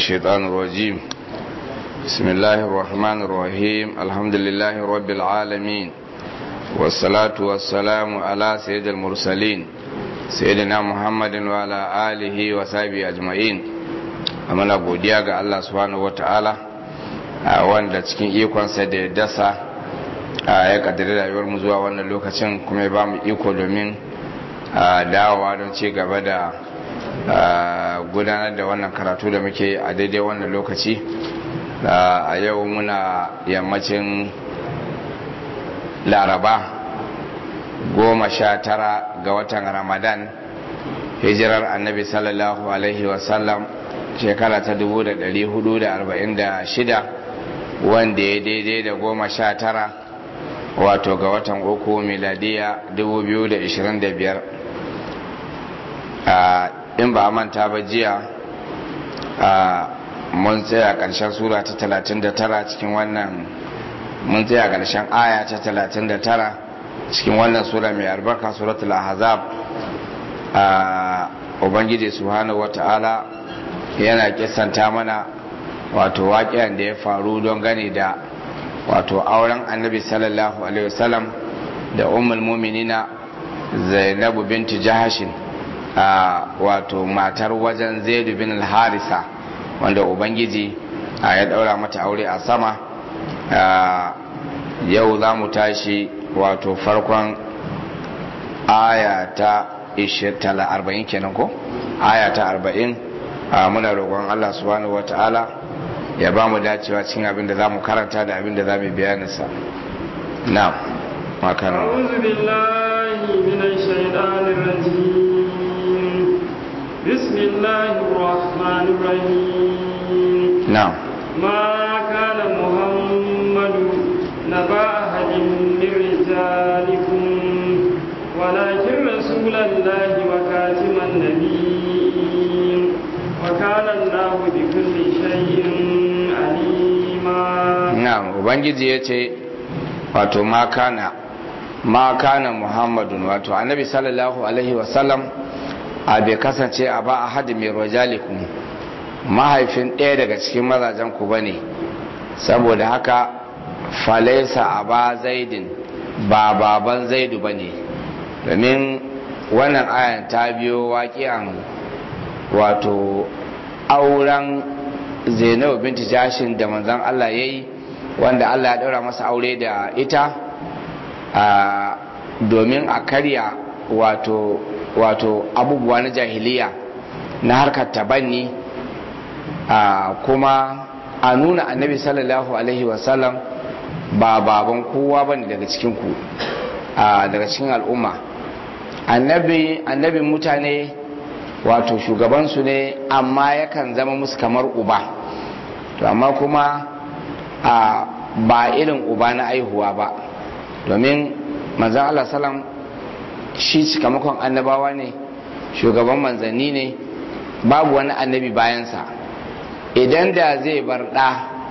الشيطان الرجيم بسم الله الرحمن الرحيم الحمد لله رب العالمين والصلاة والسلام على سيد المرسلين سيدنا محمد وعلى آله وصحبه أجمعين amana godiya ga Allah subhanahu wataala wanda cikin ikonsa da ya dasa ya kaddari rayuwar mu zuwa wannan lokacin kuma ya ba mu iko domin dawowa don ci gaba da gudanar da wannan karatu da muke a daidai wannan lokaci a yau muna yammacin laraba goma sha tara ga watan ramadan hijirar annabi sallallahu alaihi wasallam shekara ta 446 wanda ya daidai da goma sha tara wato ga watan uku miladiya 2025 in ba manta ba jiya mun tsaya ƙarshen sura ta 39 cikin wannan mun tsaya ƙarshen aya ta 39 cikin wannan sura mai albarka suratul ahzab ubangiji subhanahu wata'ala yana kisanta mana wato waƙiyan da ya faru don gani da wato auren annabi sallallahu alaihi wasallam da ummul muminina zainabu binti jahashin wato matar wajen zaidu bin al-harisa wanda ubangiji ya daura mata aure a sama yau za mu tashi wato farkon aya ta 40 kenan ko aya ta 40 muna roƙon Allah subhanahu wata'ala ya ba mu dacewa cikin abin da za mu karanta da abin da za mu bayaninsa na makana أعوذ بالله من الشيطان الرجيم بسم الله الرحمن الرحيم نعم ما كان محمد نبا أحد من رجالكم ولكن رسول الله وكاتم النبيين وكان الله بكل شيء عليما na'am ubangiji ya ce wato ma kana ma kana muhammadun wato annabi sallallahu alaihi wasallam a bai kasance a ba a hadi mai rojalikum mahaifin ɗaya daga cikin mazajen ku bane saboda haka falaisa a ba zaidin ba baban zaidu bane domin wannan ayan ta biyo waƙiyan wato auren zainabu binti jashin da manzan Allah ya yi wanda Allah ya ɗaura masa aure da ita domin a karya wato wato abubuwa na jahiliya na harkar tabanni kuma a nuna annabi sallallahu alaihi wasallam ba baban kowa bane daga cikinku daga cikin al'umma annabi annabin mutane wato shugabansu ne amma yakan zama musu kamar uba to amma kuma a ba irin uba na aihuwa ba domin manzan Allah salam shi cikamakon annabawa ne shugaban manzanni ne babu wani annabi bayansa idan da zai bar ɗa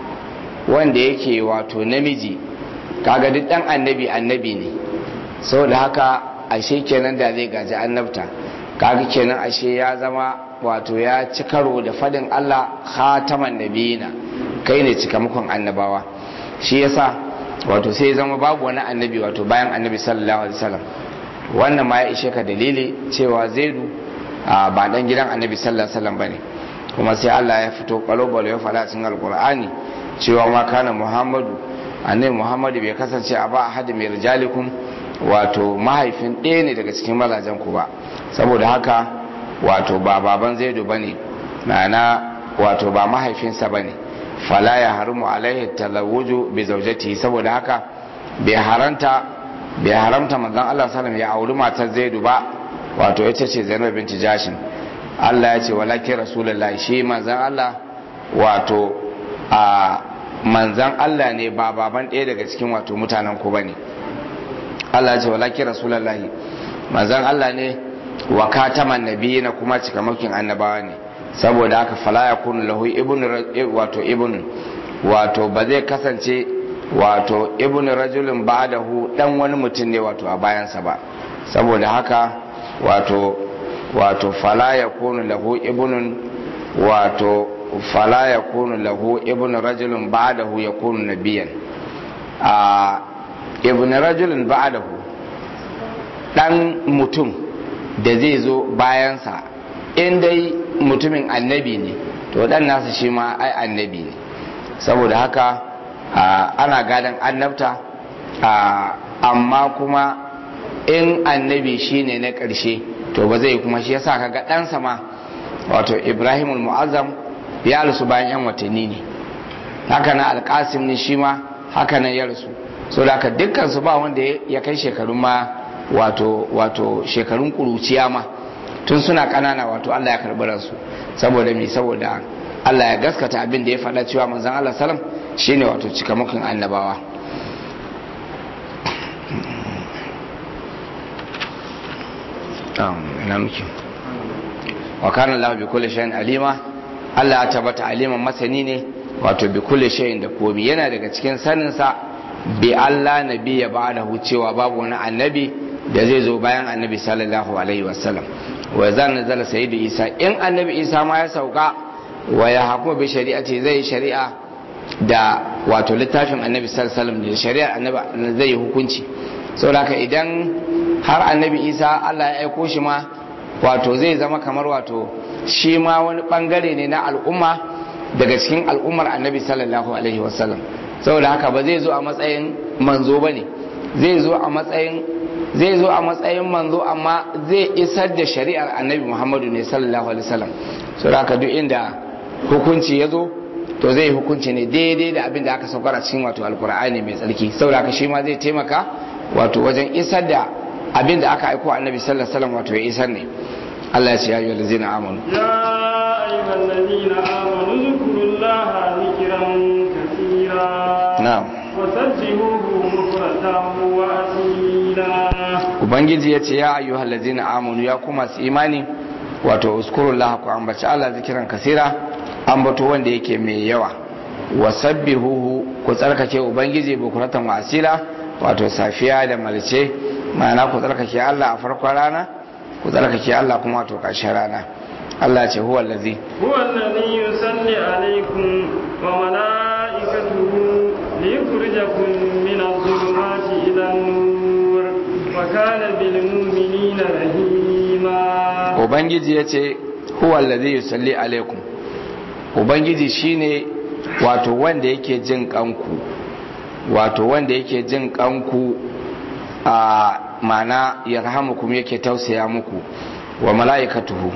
wanda yake wato namiji kaga duk ɗan annabi annabi ne saboda haka ashe kenan da zai gaji annabta kaga kenan ashe ya zama wato ya ci karo da fadin Allah khataman nabiyina kai ne cikamakon annabawa shi yasa wato sai zama babu wani annabi wato bayan annabi sallallahu alaihi wasallam wannan ma ya ishe ka dalili cewa zaidu ba dan gidan annabi sallallahu alaihi wasallam bane kuma sai Allah ya fito kwalo ya faɗa cikin alqur'ani cewa ma kana muhammadu annabi muhammadu bai kasance a ba ahad mai rijalikum wato mahaifin ɗaya ne daga cikin mazajen ku ba saboda haka wato ba baban zaidu ba ne ma'ana wato ba mahaifinsa ba ne fala ya harimu alaihi talawuju bi zaujati saboda haka bai haranta bai haramta manzon Allah sallam ya auri matar zaidu ba wato ita ce zainab binti jashin Allah ya ce walaki rasulullahi shi manzon Allah wato a manzon Allah ne ba baban ɗaya daga cikin wato mutanen ku bane Allah ya ce walaki rasulullahi manzon Allah ne wa kataman nabiyina kuma cikamakin annabawa ne saboda haka fala yakunu lahu ibnu wato ibnu wato ba zai kasance wato ibnu rajulin ba'dahu dan wani mutum ne wato a bayansa ba saboda haka wato wato fala yakunu lahu ibnun wato fala yakunu lahu ibnu rajulun ba'dahu yakunu nabiyan a ibnu rajulun ba'dahu dan mutum da zai zo bayansa in dai mutumin annabi ne to dan nasa shi ma ai annabi ne saboda haka ana gadon annabta amma kuma in annabi shine na ƙarshe to ba zai kuma shi yasa kaga ɗansa ma wato ibrahimul mu'azzam ya rasu bayan yan watanni ne haka na alƙasim ne shi ma haka nan ya rasu so da haka dukkan su ba wanda ya kai shekarun ma wato wato shekarun ƙuruciya ma tun suna ƙanana wato Allah ya karɓi ransu saboda me saboda Allah ya gaskata abin da ya faɗa cewa manzon Allah salam shine wato cikamakin annabawa ina muke wa kana Allah bi kulli shay'in alima Allah ya tabbata aliman masani ne wato bi kulli shay'in da komi yana daga cikin sanin sa bi Allah nabi ya ba'dahu cewa babu wani annabi da zai zo bayan annabi sallallahu alaihi wasallam wa zan nazala sayyidu Isa in annabi Isa ma ya sauka wa ya hakuma bi shari'ati zai shari'a da wato littafin annabi sallallahu alaihi wasallam da shari'ar annabi zai yi hukunci saboda idan har annabi isa allah ya aiko shi ma wato zai zama kamar wato shi ma wani bangare ne na al'umma daga cikin al'ummar annabi sallallahu alaihi wasallam saboda haka ba zai zo a matsayin manzo ba ne zai zo a matsayin zai zo a matsayin manzo amma zai isar da shari'ar annabi muhammadu ne sallallahu alaihi wasallam saboda haka duk inda hukunci ya zo to zai hukunci ne daidai da abin da aka saukar a cikin wato alkur'ani mai tsarki saboda haka shi ma zai taimaka wato wajen isar da abin da aka aiko annabi sallallahu alaihi wasallam wato ya isar ne Allah ya ce ya ayyuhal ladzina amanu ya ayyuhal ladzina amanu zkurullaha zikran kaseera na'am wasabbihuhu bukratan wa asila ubangiji ya ce ya ayyuhal ladzina amanu ya kuma su imani wato uzkurullaha ku ambaci Allah zikiran kasira ambato wanda yake mai yawa wasabbihuhu ku tsarkake ubangiji bukratan wa asila wato safiya da malce ma'ana ku tsarkake Allah a farkon rana ku tsarkake Allah kuma wato ƙarshen rana Allah ce huwa allazi huwa allazi yusalli alaikum wa malaikatuhu liyukhrijakum min adh-dhulumati ila an-nur wa kana bil mu'minina rahima ubangiji yace huwa allazi yusalli alaikum ubangiji shine wato wanda yake jin kanku wato wanda yake jin kanku a mana yarhamukum yake tausaya muku wa mala'ikatuhu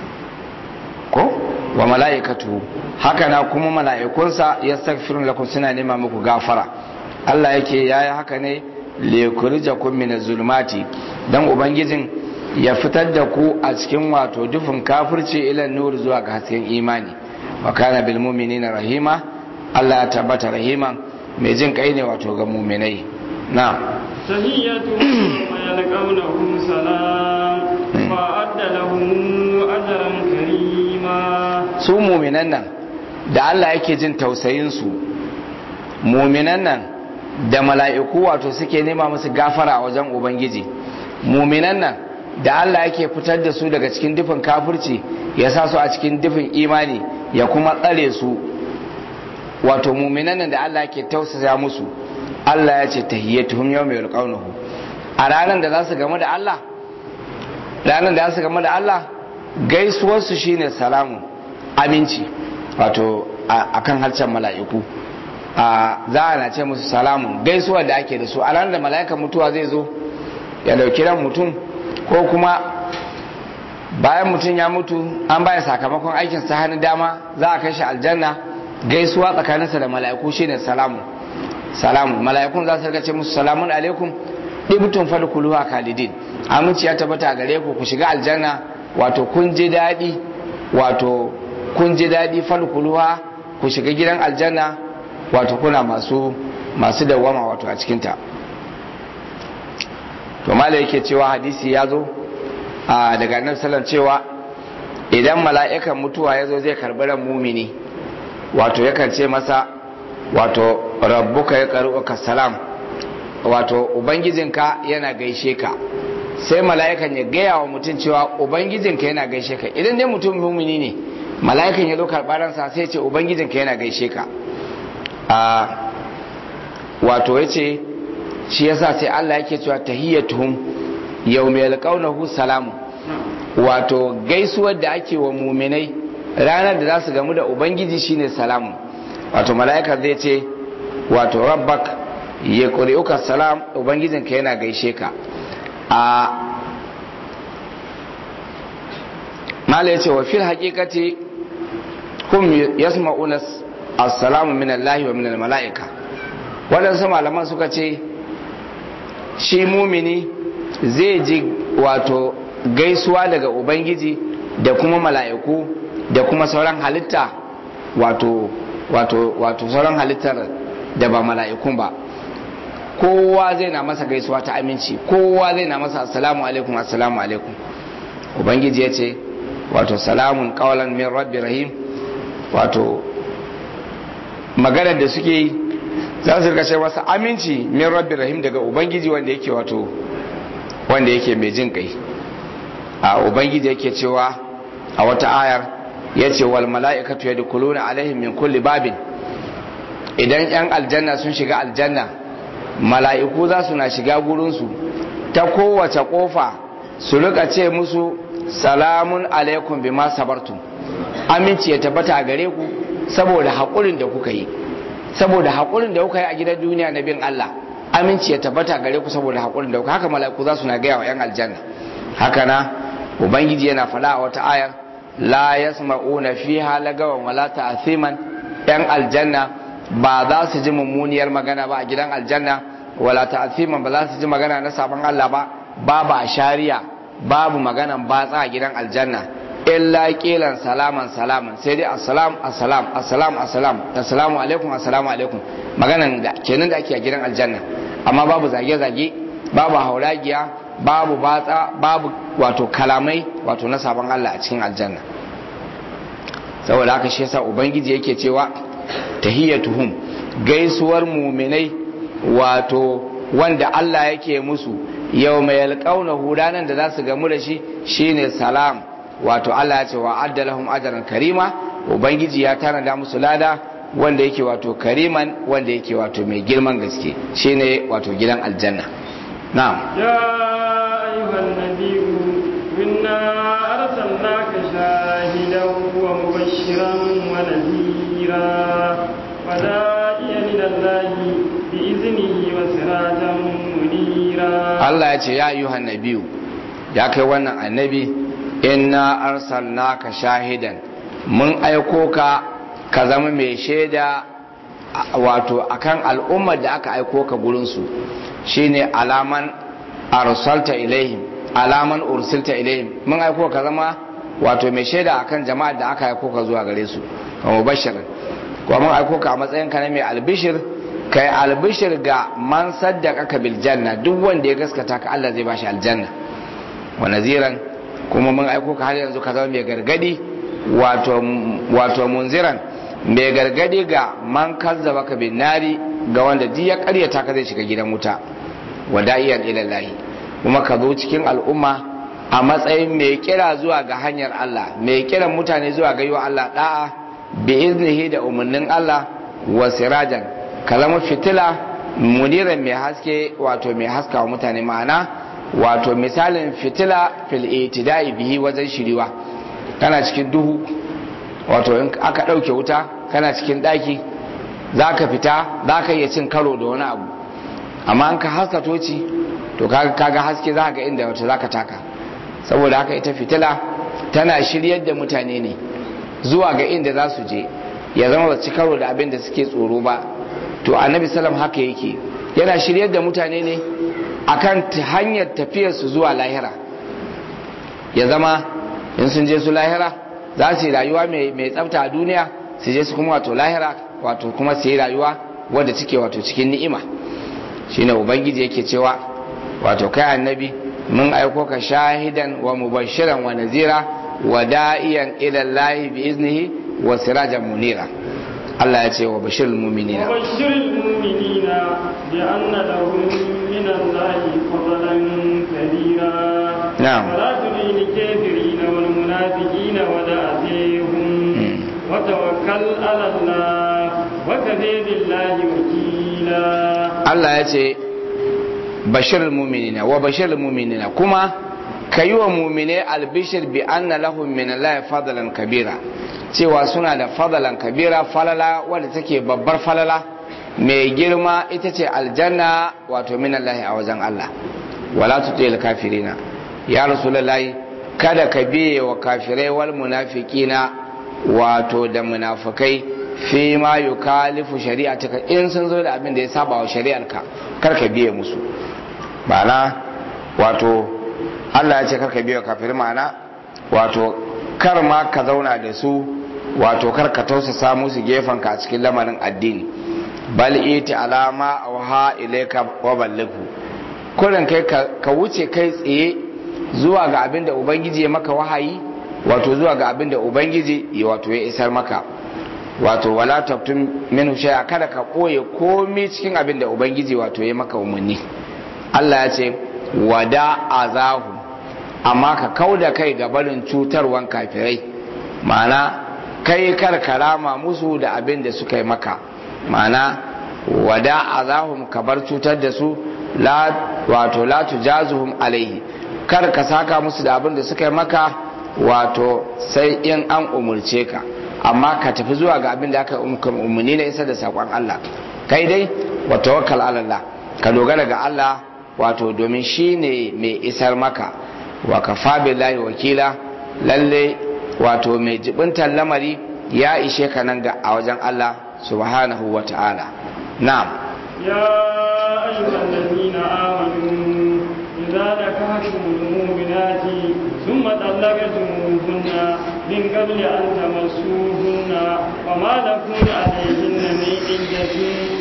ko wa mala'ikatuhu haka na kuma mala'ikunsa yastaghfirun lakum suna nema muku gafara Allah yake yayi haka ne liyukhrijakum min zulmati dan ubangijin ya fitar da ku a cikin wato dufin kafirci ila nur zuwa ga hasken imani wa kana bil mu'minina rahima Allah ya tabbata rahiman mai jin kai ne wato ga muminai na tahiyyatu ma yalqawnahu salam wa adda lahum ajran karima su muminan nan da Allah yake jin tausayin su muminan nan da mala'iku wato suke nema musu gafara a wajen ubangiji muminan nan da Allah yake fitar da su daga cikin dufin kafirci ya sa su a cikin dufin imani ya kuma tsare su wato muminan nan da Allah ke tausasa musu Allah ya ce tahiyyatuhum yawma yalqawnahu a ranar da za su game da Allah ranar da za su game da Allah gaisuwar su shine salamu aminci wato akan harshen mala'iku a za a na ce musu salamun gaisuwar da ake da su a ranar da mala'ikan mutuwa zai zo ya dauki ran mutum ko kuma bayan mutum ya mutu an baya sakamakon aikin sa hannun dama za a kai shi aljanna gaisuwa tsakaninsa da mala'iku shine salamu salamu mala'ikun za su rika ce musu salamun alaikum ibtun fadkhuluha khalidin aminci ya tabbata a gare ku ku shiga aljanna wato kun ji dadi wato kun ji dadi fadkhuluha ku shiga gidan aljanna wato kuna masu masu dawama wato a cikin ta to mala yake cewa hadisi ya zo daga annabi sallallahu cewa idan mala'ikan mutuwa ya zo zai karbi ran mumini wato yakan ce masa wato rabbuka ya ka salam wato ubangijinka yana gaishe ka sai mala'ikan ya gaya wa mutum cewa ubangijinka yana gaishe ka idan dai mutum mumini ne mala'ikan ya zo karɓar ransa sai ce ubangijinka yana gaishe ka a wato ya ce shi yasa sai Allah yake cewa tahiyyatuhum yawma yalqawnahu salamu wato gaisuwar da ake wa muminai ranar da za su gamu da ubangiji shine salamu wato mala'ika zai ce wato rabbak ya ƙuri'uka salam ubangijinka yana gaishe ka a mala ya ce wa fil haƙiƙati hum yasma'una assalamu min Allah wa min mala'ika waɗansu malaman suka ce shi mumini zai ji wato gaisuwa daga ubangiji da kuma mala'iku da kuma sauran halitta wato wato wato sauran halittar da ba mala'ikun ba kowa zai na masa gaisuwa ta aminci kowa zai na masa assalamu alaikum assalamu alaikum ubangiji ya ce wato salamun kawalan min rabbi rahim wato maganar da suke yi za su rika masa aminci min rabbi rahim daga ubangiji wanda yake wato wanda yake mai jin kai a ubangiji yake cewa a wata ayar ya ce wal mala'ikatu yadkhuluna alaihim min kulli babin idan yan aljanna sun shiga aljanna mala'iku za su na shiga gurinsu ta kowace kofa su rika ce musu salamun alaikum bima sabartum aminci ya tabbata a gare ku saboda haƙurin da kuka yi saboda haƙurin da kuka yi a gidan duniya na bin Allah aminci ya tabbata a gare ku saboda haƙurin da kuka haka mala'iku za su na gaya wa 'yan aljanna haka na ubangiji yana faɗa a wata ayar la yasma'una fiha lagawan wala ta'thiman 'yan aljanna ba za su ji mummuniyar magana ba a gidan aljanna wala ta'thiman ba za su ji magana na sabon Allah ba babu a shari'a babu maganan batsa a gidan aljanna illa kilan salaman salaman sai dai assalam assalam assalam assalam assalamu alaikum assalamu alaikum maganan da kenan da ake a gidan aljanna amma babu zage zage babu hauragiya babu batsa babu wato kalamai wato na sabon Allah a cikin aljanna saboda haka shi yasa ubangiji yake cewa tahiyyatuhum gaisuwar muminai wato wanda Allah yake musu yau mai alƙauna ranar da za su gamu da shi shine salam wato Allah ya ce wa addalahum ajran karima ubangiji ya tanada musu lada wanda yake wato kariman wanda yake wato mai girman gaske shine wato gidan aljanna na'am ya ayyuhan nabiyyu inna arsalnaka shahidan wa mubashiran wa nadhira wa da'iyan ila allahi bi iznihi wa sirajan munira Allah ya ce ya ayyuhan nabiyyu ya kai wannan annabi inna arsalnaka shahidan mun aiko ka ka zama mai shaida wato akan al'ummar da aka aiko ka gurinsu shine alaman arsalta ilaihim alaman ursilta ilaihim mun aiko ka zama wato mai shaida akan jama'ar da aka aiko ka zuwa gare su wa mubashirin kuma mun aiko ka a matsayin ka na mai albishir kai albishir ga man saddaka ka bil janna duk wanda ya gaskata ka Allah zai bashi aljanna wa naziran kuma mun aiko ka har yanzu ka zama mai gargadi wato wato munziran mai gargadi ga man kazzaba ka bin nari ga wanda duk ya karyata ka zai shiga gidan wuta wada'iyan ilallahi kuma ka zo cikin al'umma a matsayin mai kira zuwa ga hanyar Allah mai kiran mutane zuwa ga yiwa Allah da'a bi iznihi da umarnin Allah wa sirajan ka zama fitila muniran mai haske wato mai haska wa mutane ma'ana wato misalin fitila fil itida'i bihi wajen shiriwa kana cikin duhu wato in aka ɗauke wuta kana cikin ɗaki za ka fita za ka iya cin karo da wani abu amma an ka haska toci to kaga haske za ga inda wata za ka taka saboda haka ita fitila tana shiryar da mutane ne zuwa ga inda za su je ya zama ba ci karo da abin da suke tsoro ba to annabi salam haka yake yana shiryar da mutane ne akan hanyar tafiyarsu zuwa lahira ya zama in sun je su lahira za su yi rayuwa mai tsafta a duniya su je su kuma wato lahira wato kuma su yi rayuwa wadda take wato cikin ni'ima shine ubangiji yake cewa wato kai annabi mun aiko ka shahidan wa mubashiran wa nazira wa da'iyan ila Allah bi iznihi wa sirajan munira Allah ya ce wa bashirul mu'minina wa bashirul mu'minina bi anna lahum min Allah fadlan kabira na'am ولا تطع الكافرين والمنافقين ودعهم وتوكل على الله وكفى بالله وكيلا Allah ya ce bashir muminina wa bashir muminina kuma ka yi wa mumine albishir bi anna lahum min Allah fadlan kabira cewa suna da fadlan kabira falala wadda take babbar falala mai girma ita ce aljanna wato min Allah a wajen Allah wala tutil kafirina ya rasulullahi kada ka biye wa kafirai wal munafiqina wato da munafikai fi ma yukalifu shari'ataka in sun zo da abin da ya saba wa shari'arka kar ka biye musu ma'ana wato Allah ya ce kar ka biye wa kafirai ma'ana wato kar ma ka zauna da su wato kar ka tausasa musu gefen ka a cikin lamarin addini bal iti alama awha ilayka wa ballighu kullun kai ka wuce kai tsaye zuwa ga abin da ubangiji ya maka wahayi wato zuwa ga abin da ubangiji ya wato ya isar maka wato wala tabtum minhu shay'a kada ka koye komai cikin abin da ubangiji wato ya maka umarni Allah ya ce wada azahu amma ka kauda kai ga barin cutarwan kafirai ma'ana kai kar karama musu da abin da suka yi maka ma'ana wada azahum ka bar cutar da su la wato la tujazuhum alaihi kar ka saka musu da abin da suka yi maka wato sai in an umurce ka amma ka tafi zuwa ga abin da aka umarni na isa da saƙon Allah kai dai wa tawakkal ala Allah ka dogara ga Allah wato domin shi ne mai isar maka wa kafa billahi wakila lalle wato mai jibintar lamari ya ishe ka nan ga a wajen Allah subhanahu wa ta'ala na'am يا أيها الذين آمنوا إذا نكحتم المؤمنات ثم طلقتموهن من قبل أن تمسوهن وما لكم عليهن من عدة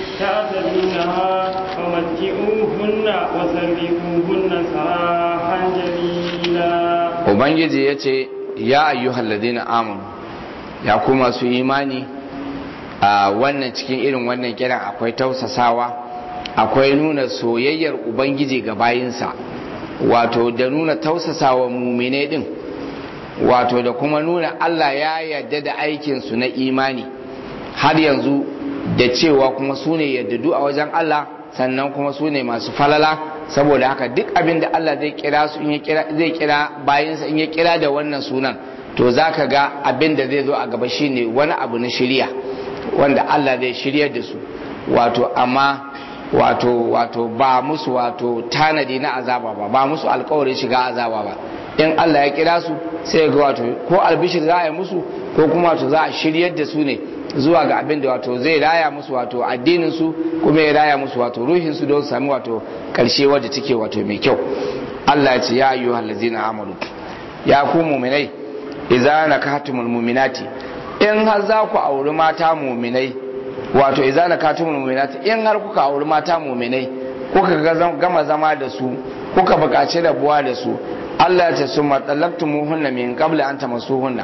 تعتدونها فمتعوهن وسرحوهن سراحا جميلا ubangiji ya ce ya ayyuhal ladina amanu ya kuma su imani a wannan cikin irin wannan kiran akwai tausasawa akwai nuna soyayyar ubangiji ga bayinsa wato da nuna tausasawa mumine din wato da kuma nuna Allah ya yarda da aikinsu na imani har yanzu da cewa kuma su ne yaddadu a wajen Allah sannan kuma su ne masu falala saboda haka duk abin da Allah zai kira su in ya kira zai kira bayinsa in ya kira da wannan sunan to zaka ga abin da zai zo a gaba shine wani abu na shirya wanda Allah zai shiryar da su wato amma wato wato ba musu wato tanadi na azaba ba ba musu alkawarin shiga azaba ba in Allah ya kira su sai ga wato ko albishir za a yi musu ko kuma wato za a shiryar da su ne zuwa ga abin da wato zai raya musu wato addinin su kuma ya raya musu wato ruhin su don su sami wato karshe wadda take wato mai kyau Allah ya ce ya ayyuhal ladzina amanu ya ku mu'minai idza nakatumul mu'minati in har za ku auri mata mu'minai wato idza nakatumul mu'minati in har kuka auri mata mu'minai kuka gama zama da su kuka buƙaci rabuwa da su Allah ya ce su matsalaktumuhunna min qabla an tamassuhunna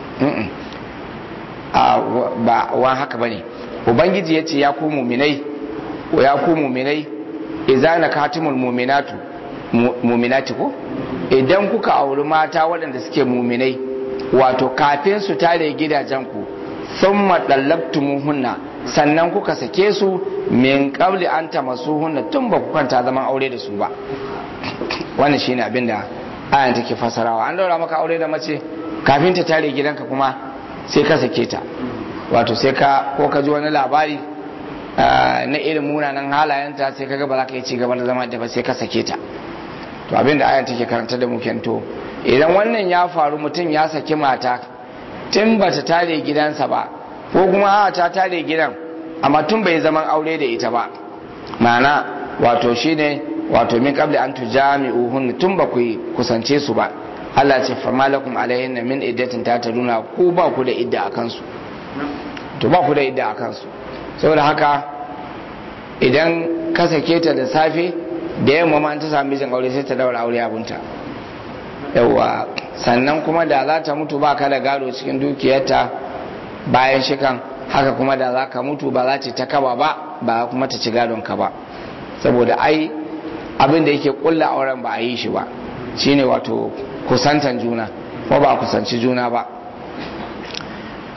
a ba wa haka bane ubangiji ya ce ya ku mu'minai ya ku mu'minai idza nakatumul mu'minatu mu'minati ko idan kuka auri mata waɗanda suke mu'minai wato kafin su tare gidajen ku thumma dallabtumuhunna sannan kuka sake su min qabli an tamassuhunna tun ba ku kwanta zaman aure da su ba wannan shine abin da ayan take fasarawa an daura maka aure da mace kafin ta tare gidanka kuma sai ka sake ta wato sai ka ko ka ji wani labari na irin munanan halayenta sai ka ga ba za ka yi ci gaba da zama da ba sai ka sake ta to abin da ayan take karanta da mu to idan wannan ya faru mutum ya saki mata tun ba ta tare gidansa ba ko kuma a ta tare gidan amma tun bai zaman aure da ita ba ma'ana wato shine wato min qabli an tujami'uhun tun ba ku kusance su ba Allah ce fa malakum alaihin min iddatin ta taruna ku ba ku da idda akan su to ba ku da idda akan su saboda haka idan ka sake ta da safe da yamma ma ta sami mijin aure sai ta daura aure abunta yawa sannan kuma da za ta mutu ba ka da gado cikin dukiyarta bayan shikan haka kuma da za ka mutu ba za ta kaba ba ba kuma ta ci gadon ka ba saboda ai abin da yake kulla auren ba a yi shi ba shine wato kusantan juna ko ba kusanci juna ba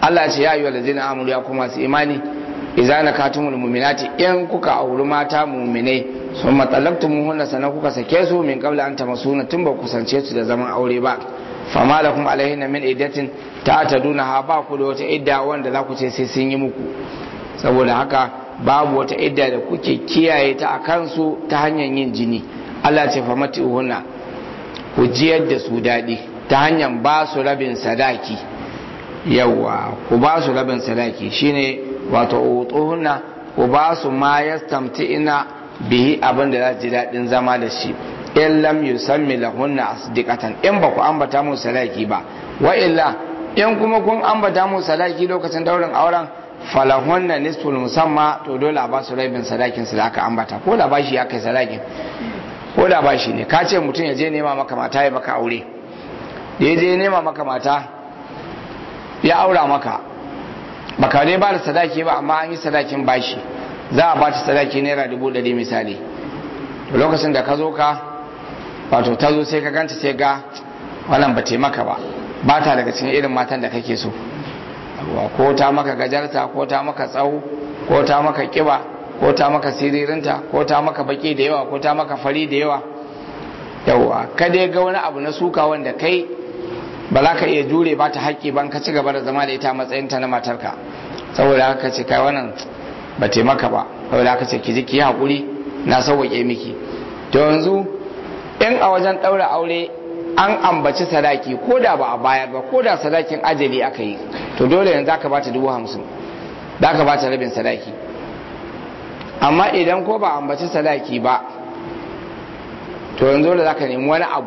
Allah ce ya ayyuhal ladzina amanu ya kuma su imani idza nakatumul mu'minati in kuka auri mata mu'minai sun matsalabtumuhunna sannan kuka sake su min qabla an tamasuna tun ba kusance su da zaman aure ba fama lakum alaihinna min iddatin ta taduna ha ba ku da wata idda wanda za ku ce sai sun yi muku saboda haka babu wata idda da kuke kiyaye ta a kansu ta hanyar yin jini Allah ce fa mati'uhunna ku jiyar da su daɗi ta hanyar ba su rabin sadaki yawa ku ba su rabin sadaki shine wato utuhunna ku ba su ma yastamti'ina bihi abin da za ji daɗin zama da shi in lam yusammi lahunna asdiqatan in ba ku ambata mu sadaki ba wa illa in kuma kun ambata mu sadaki lokacin daurin auren falahunna nisful musamma to dole a ba su rabin sadakin su da aka ambata ko da bashi ya kai sadakin ko da bashi ne ka ce mutum ya je nema maka mata ya maka aure da ya je nema maka mata ya aura maka baka dai ba da sadaki ba amma an yi sadakin bashi za a ba ta sadaki naira dubu ɗari misali lokacin da ka zo ka wato ta zo sai ka ganta sai ga wannan ba taimaka ba ba ta daga cikin irin matan da kake so ko ta maka gajarta ko ta maka tsawo ko ta maka kiba ko ta maka siririnta ko ta maka baki da yawa ko ta maka fari da yawa yawa ka dai ga wani abu na suka wanda kai ba za ka iya jure ba ta haƙƙi ban ka ci gaba da zama da ita matsayinta na matarka saboda haka ce kai wannan ba taimaka ba saboda haka ce ki ji ki yi haƙuri na sauwaƙe miki to yanzu in a wajen ɗaura aure an ambaci sadaki ko da ba a bayar ba ko da sadakin ajali aka yi to dole yanzu aka bata dubu hamsin za ka bata rabin sadaki amma idan ko ba ambaci sadaki ba to yanzu dole za ka nemi wani abu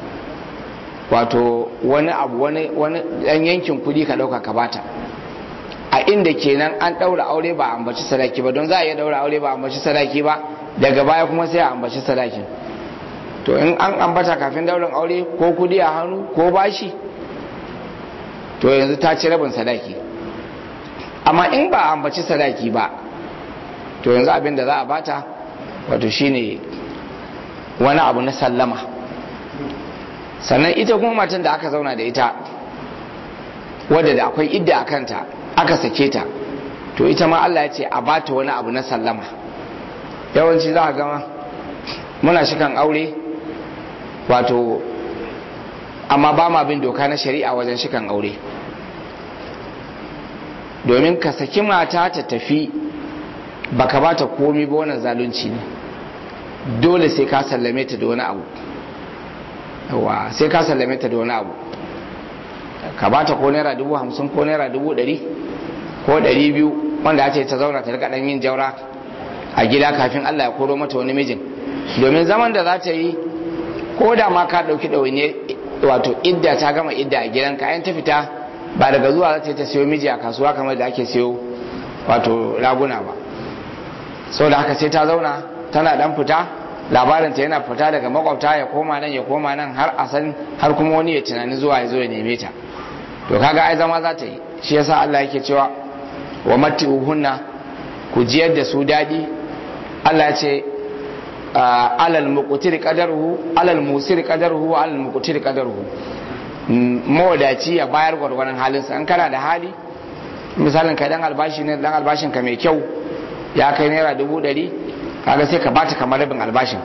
wato wani abu wani ɗan yankin kuɗi ka ɗauka ka bata a inda kenan an ɗaura aure ba a ambaci sadaki ba don za a iya ɗaura aure ba a ambaci sadaki ba daga baya kuma sai a ambaci sadakin to in an ambata kafin daurin aure ko kudi a hannu ko bashi to yanzu ta ci rabin sadaki amma in ba a ambaci sadaki ba to yanzu abin da za a bata wato shine wani abu na sallama sannan ita kuma matan da aka zauna da ita wadda da akwai idda a kanta aka sake ta to ita ma Allah ya ce a bata wani abu na sallama yawanci za a gama muna shikan aure wato amma ba ma bin doka na shari'a wajen shikan aure domin ka saki mata ta tafi baka bata komi ba wannan zalunci ne dole sai ka sallame ta da wani abu yawa sai ka sallame ta da wani abu ka bata ko naira dubu hamsin ko naira dubu ɗari ko ɗari biyu wanda ya ce ta zauna ta rika ɗan yin jaura a gida kafin Allah ya koro mata wani mijin domin zaman da za ta yi ko da ma ka ɗauki ɗawaine wato idda ta gama idda a gidanka ayan ta fita ba daga zuwa za ta yi ta siyo miji a kasuwa kamar da ake siyo wato raguna ba sau da haka sai ta zauna tana dan fita labarinta yana fita daga makwabta ya koma nan ya koma nan har a san har kuma wani ya tunani zuwa ya zo ya neme ta to kaga ai zama za ta yi shi yasa Allah yake cewa wa matti'uhunna ku jiyar da su daɗi Allah ya ce alal muqtir qadaruhu alal musir qadaruhu wa alal muqtir qadaruhu mawadaci ya bayar gwargwaron halinsa an kana da hali misalin kai dan albashi ne dan albashin ka mai kyau ya kai naira dubu ɗari kaga sai ka bata kamar rabin albashin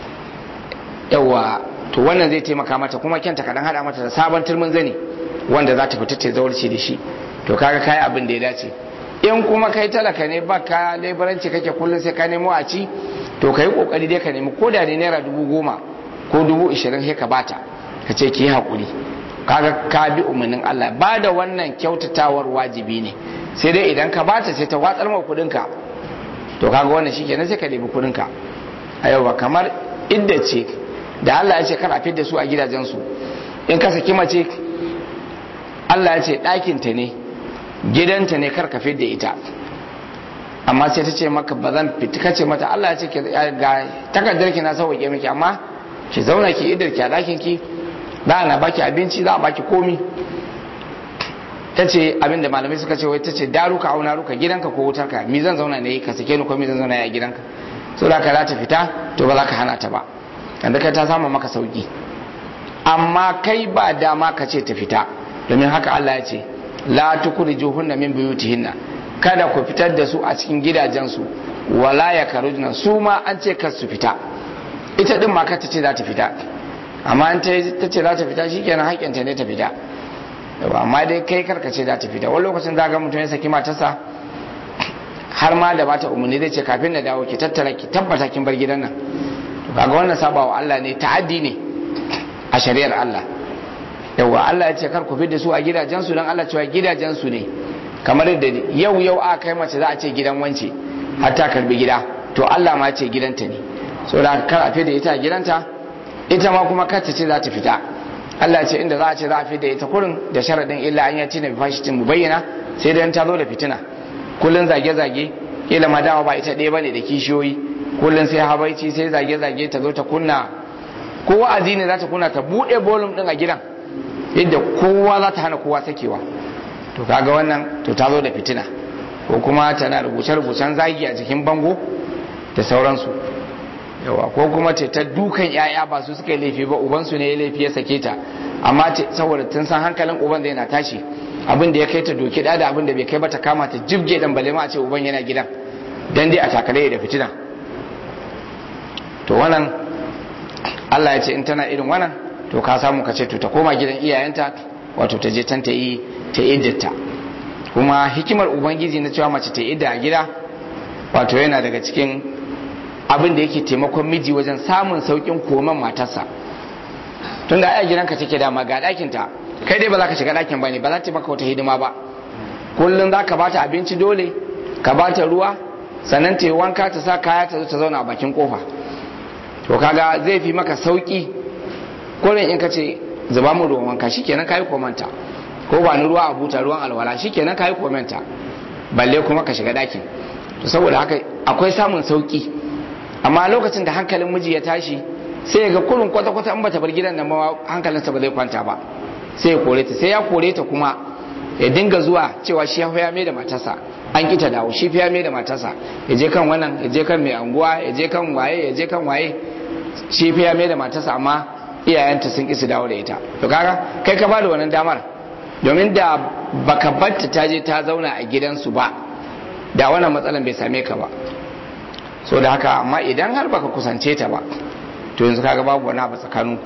yawa to wannan zai taimaka mata kuma kyanta ka dan hada mata da sabon turmin zani wanda za ta fita ta zaurci da shi to kaga kai abin da ya dace in kuma kai talaka ne ba ka lebaranci kake kullum sai ka nemo a ci to ka yi kokari dai ka nemi ko da ne naira dubu goma ko dubu ishirin sai ka bata ka ce ki yi haƙuri kaga ka bi umarnin Allah ba da wannan kyautatawar wajibi ne sai dai idan ka bata sai ta watsar ma kuɗinka to kaga wannan shi kenan sai ka nemi kuɗinka a yau ba kamar idda ce da Allah ya ce kar a fidda su a gidajensu in ka saki mace Allah ya ce ɗakinta ne gidanta ne kar ka fidda ita amma sai ta ce maka ba zan fita kace mata Allah ya ce ga takardar ki na sauke miki amma ki zauna ki idar ki a ɗakin ki za na baki abinci za a baki komi ta ce abinda malamai suka ce wai ta ce daruka auna ruka gidanka ko wutarka mi zan zauna ne ka sake ni ko mi zan zauna a gidanka so da ka za ta fita to ba za ka hana ta ba yanda kai ta samu maka sauki amma kai ba dama ka ce ta fita domin haka Allah ya ce la tukhrijuhunna min buyutihinna kada ku fitar da su a cikin gidajensu wala yakarujna su ma an ce kar su fita ita din ma kar ta ce za ta fita amma an ta ce za ta fita shikenan haƙƙinta ne ta fita amma dai kai karka ce za ta fita wani lokacin za ga mutum ya saki matarsa har ma da bata umarni zai ce kafin na dawo ki tattara ki tabbata kin bar gidan nan to kaga wannan sabawa Allah ne ta'addi ne a shari'ar Allah yawa Allah ya ce kar ku da su a gidajen su dan Allah cewa gidajen su ne kamar yadda yau yau a kai mace za a ce gidan wance har ta karbi gida to Allah ma ce gidanta ne saboda kar a da ita a gidanta ita ma kuma kar ta ce za ta fita Allah ce inda za a ce za a fi da ita kurin da sharaɗin illa an yati na bifashitin mu bayyana sai dan ta zo da fitina kullun zage-zage kila ma dama ba ita ɗaya bane da kishiyoyi kullun sai habaici sai zage-zage ta zo ta kunna ko wa'azi ne za ta kunna ta buɗe bolum ɗin a gidan yadda kowa za ta hana kowa sakewa to kaga wannan to ta zo da fitina ko kuma tana rubuce-rubucen zagi a jikin bango da sauransu yawa ko kuma ce ta dukan yaya ba su suka yi laifi ba ubansu ne ya laifi ya sake ta amma saboda tun san hankalin uban zai na tashi abin da ya kai ta doki da da abin da bai kai ba ta kama ta jibge dan bale ma a ce uban yana gidan dan dai a takale da fitina to wannan Allah ya ce in tana irin wannan to ka samu ka ce to ta koma gidan iyayenta wato ta je tan ta yi ta iddata kuma hikimar ubangiji na cewa mace ta idda a gida wato yana daga cikin abin da yake taimakon miji wajen samun saukin koman matarsa tun da ai gidanka take dama ga ɗakinta kai dai ba za ka shiga ɗakin ba ne ba za ta maka wata hidima ba kullum za ka ba ta abinci dole ka ba ta ruwa sannan ta yi wanka ta sa kaya ta zo ta zauna a bakin kofa to kaga zai fi maka sauki kullum in ka ce zuba mu ruwan wanka shikenan kayi komanta ko ba ni ruwa a buta ruwan alwala shikenan kayi komanta balle kuma ka shiga ɗakin to saboda haka akwai samun sauki amma lokacin da hankalin miji ya tashi sai ya ga kurin kwata-kwata in bata bar gidan nan ma hankalinsa ba zai kwanta ba sai ya kore ta sai ya kore ta kuma ya dinga zuwa cewa shi ya mai da matarsa an ki ta dawo shi ya mai da matarsa ya je kan wannan ya je kan mai anguwa ya je kan waye ya je kan waye shi ya mai da matarsa amma iyayenta sun ki su dawo da ita to kaga kai ka bada wannan damar domin da baka batta ta je ta zauna a gidansu ba da wannan matsalan bai same ka ba so da haka amma idan har baka kusance ta ba to yanzu kaga babu wani abu tsakaninku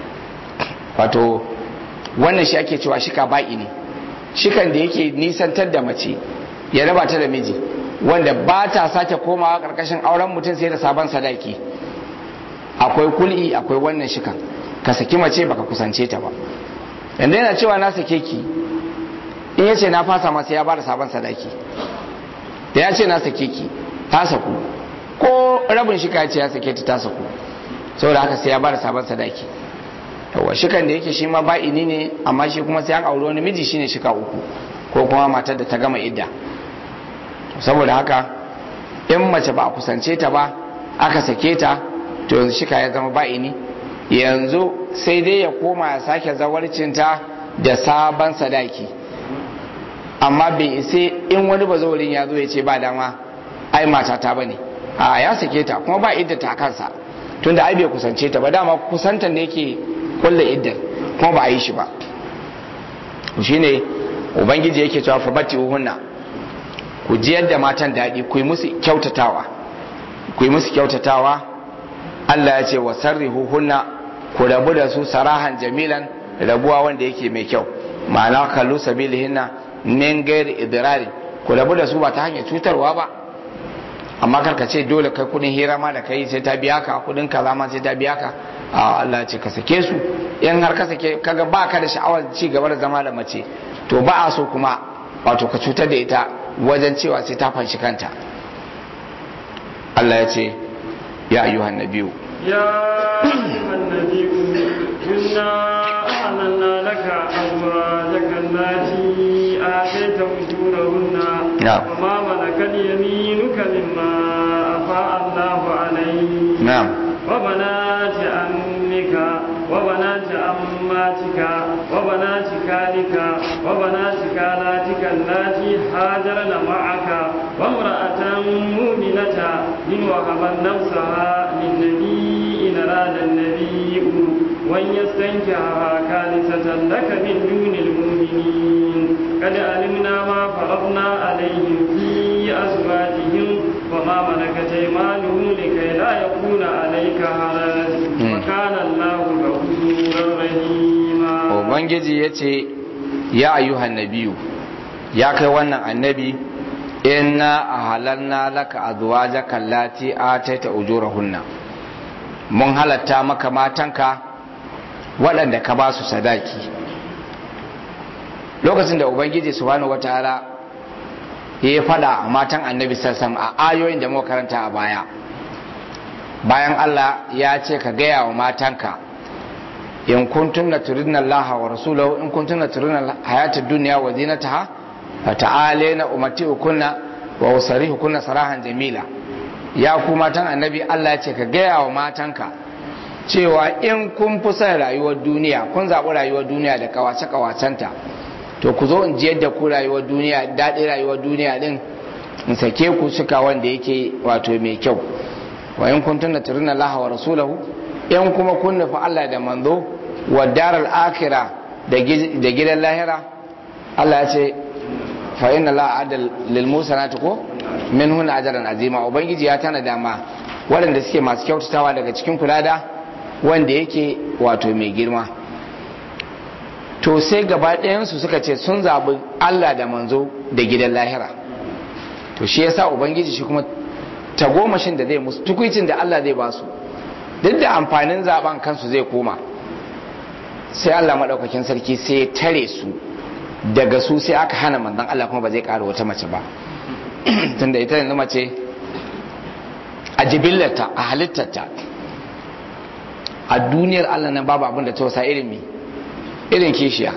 wato wannan shi ake cewa shika ba'i ne shikan da yake nisantar da mace ya raba ta da miji wanda ba ta sake komawa karkashin auren mutum sai da sabon sadaki akwai kul'i akwai wannan shikan ka saki mace baka kusance ta ba yanda yana cewa na sake ki in yace na fasa masa ya bada sabon sadaki da ya ce na sake ki ta saku ko rabin shika ya ce ya sake ta ta saku saboda haka sai ya bada sabon sadaki yawa shikan da yake shi ma ba'ini ne amma shi kuma sai an auri wani miji shine shika uku ko kuma matar da ta gama idda saboda haka in mace ba a kusance ta ba aka sake ta to yanzu shika ya zama ba'ini yanzu sai dai ya koma ya sake zawarcinta da sabon sadaki amma bai ise in wani bazorin ya zo ya ce ba dama ai mata ta bane a ya sake ta kuma ba idda ta kansa tunda ai bai kusance ta ba dama kusantan da yake kulle iddar kuma ba a yi shi ba shine ubangiji yake cewa fa bati hunna ku jiyar da matan daɗi ku yi musu kyautatawa ku yi musu kyautatawa Allah ya ce wa sarrihu hunna ku rabu da su sarahan jamilan rabuwa wanda yake mai kyau ma'ana kallu sabilihinna min gairi idrari ku rabu da su ba ta hanyar cutarwa ba amma karka ce dole kai kudin hira ma da kai sai ta biya ka kudin kaza ma sai ta biya ka a Allah ce ka sake su in har ka sake kaga ba ka da sha'awar ci gaba da zama da mace to ba a so kuma wato ka cutar da ita wajen cewa sai ta fanshi kanta Allah ya ce ya ayyuhan nabiyu يا أيها النبي إنا أعلنا لك أزواجك التي آتيت أجورهن نعم. وما ملكت يمينك مما أفاء الله عليك na'am وبنات عمك وبنات عماتك وبنات خالك وبنات خالاتك اللاتي هاجرن معك وامرأة مؤمنة إن وهبت نفسها للنبي إن أراد النبي وأن يستنكحها خالصة لك من دون المؤمنين قد علمنا ما فرضنا عليهم في أزواجهم وما ملكت أيمانهم لكي لا يكون عليك حرج وكان الله غفورا رحيما ubangiji ya ce ya ayyuhan nabiyu ya kai wannan annabi inna ahalanna laka azwajaka allati ataita ujurahunna mun halatta maka matanka waɗanda ka ba su sadaki lokacin da ubangiji subhanahu wataala ya yi fada a matan annabi sassan a ayoyin da muka karanta a baya bayan Allah ya ce ka gaya wa matanka in kuntunna turidna Allah wa rasulahu in kuntunna turidna hayatad dunya wa zinataha fata'alina umatiukunna wa usarihukunna sarahan jamila ya ku matan annabi Allah ya ce ka gaya wa matanka cewa in kun fi son rayuwar duniya kun zaɓi rayuwar duniya da kawace kawacenta to ku zo in ji yadda ku rayuwar duniya daɗin rayuwar duniya din in sake ku suka wanda yake wato mai kyau wa in kuntunna turidna Allah wa rasulahu in kuma kun nufi Allah da manzo wa daral akira da gidan lahira Allah ya ce fa inna la adal lil musanati ko min huna ajran azima ubangiji ya tana dama waɗanda suke masu kyautatawa daga cikin kula da wanda yake wato mai girma to sai gaba ɗayansu suka ce sun zaɓi Allah da manzo da gidan lahira to shi yasa ubangiji shi kuma tagomashin da zai musu tukuicin da Allah zai ba su duk da amfanin zaben kansu zai koma sai Allah maɗaukakin sarki sai ya tare su daga su sai aka hana manzon Allah kuma ba zai ƙara wata mace ba tunda ita yanzu mace a jibillarta a halittarta a duniyar Allah nan babu abin da ta wasa irin mi irin kishiya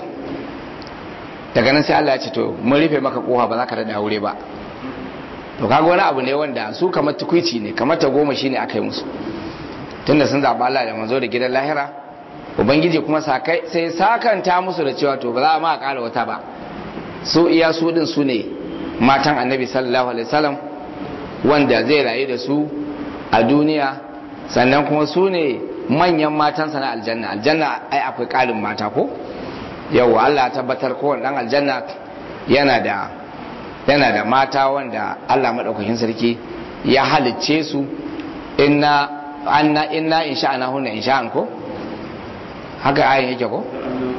daga nan sai Allah ya ce to mun rufe maka kofa ba za ka da aure ba to kaga wani abu ne wanda su kamar tukuici ne kamar ta goma shine aka yi musu tunda sun zaɓi Allah da manzo da gidan lahira ubangiji kuma sakai sai sakanta musu da cewa to ba za a ma ƙara wata ba su iya su din su ne matan annabi sallallahu alaihi wasallam wanda zai rayu da su a duniya sannan kuma su ne manyan matansa na aljanna aljanna ai akwai ƙarin mata ko yau Allah ya tabbatar kowane dan aljanna yana da yana da mata wanda Allah madaukakin sarki ya halicce su inna anna inna insha'ana hunna insha'an ko haka ayin yake ko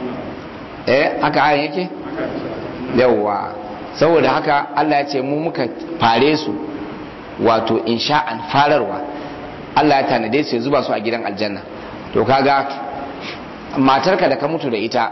eh haka ayin yake yawwa saboda haka Allah ya ce mu muka fare su wato insha'an fararwa Allah ya tanade su ya zuba su a gidan aljanna to kaga matarka da ka mutu da ita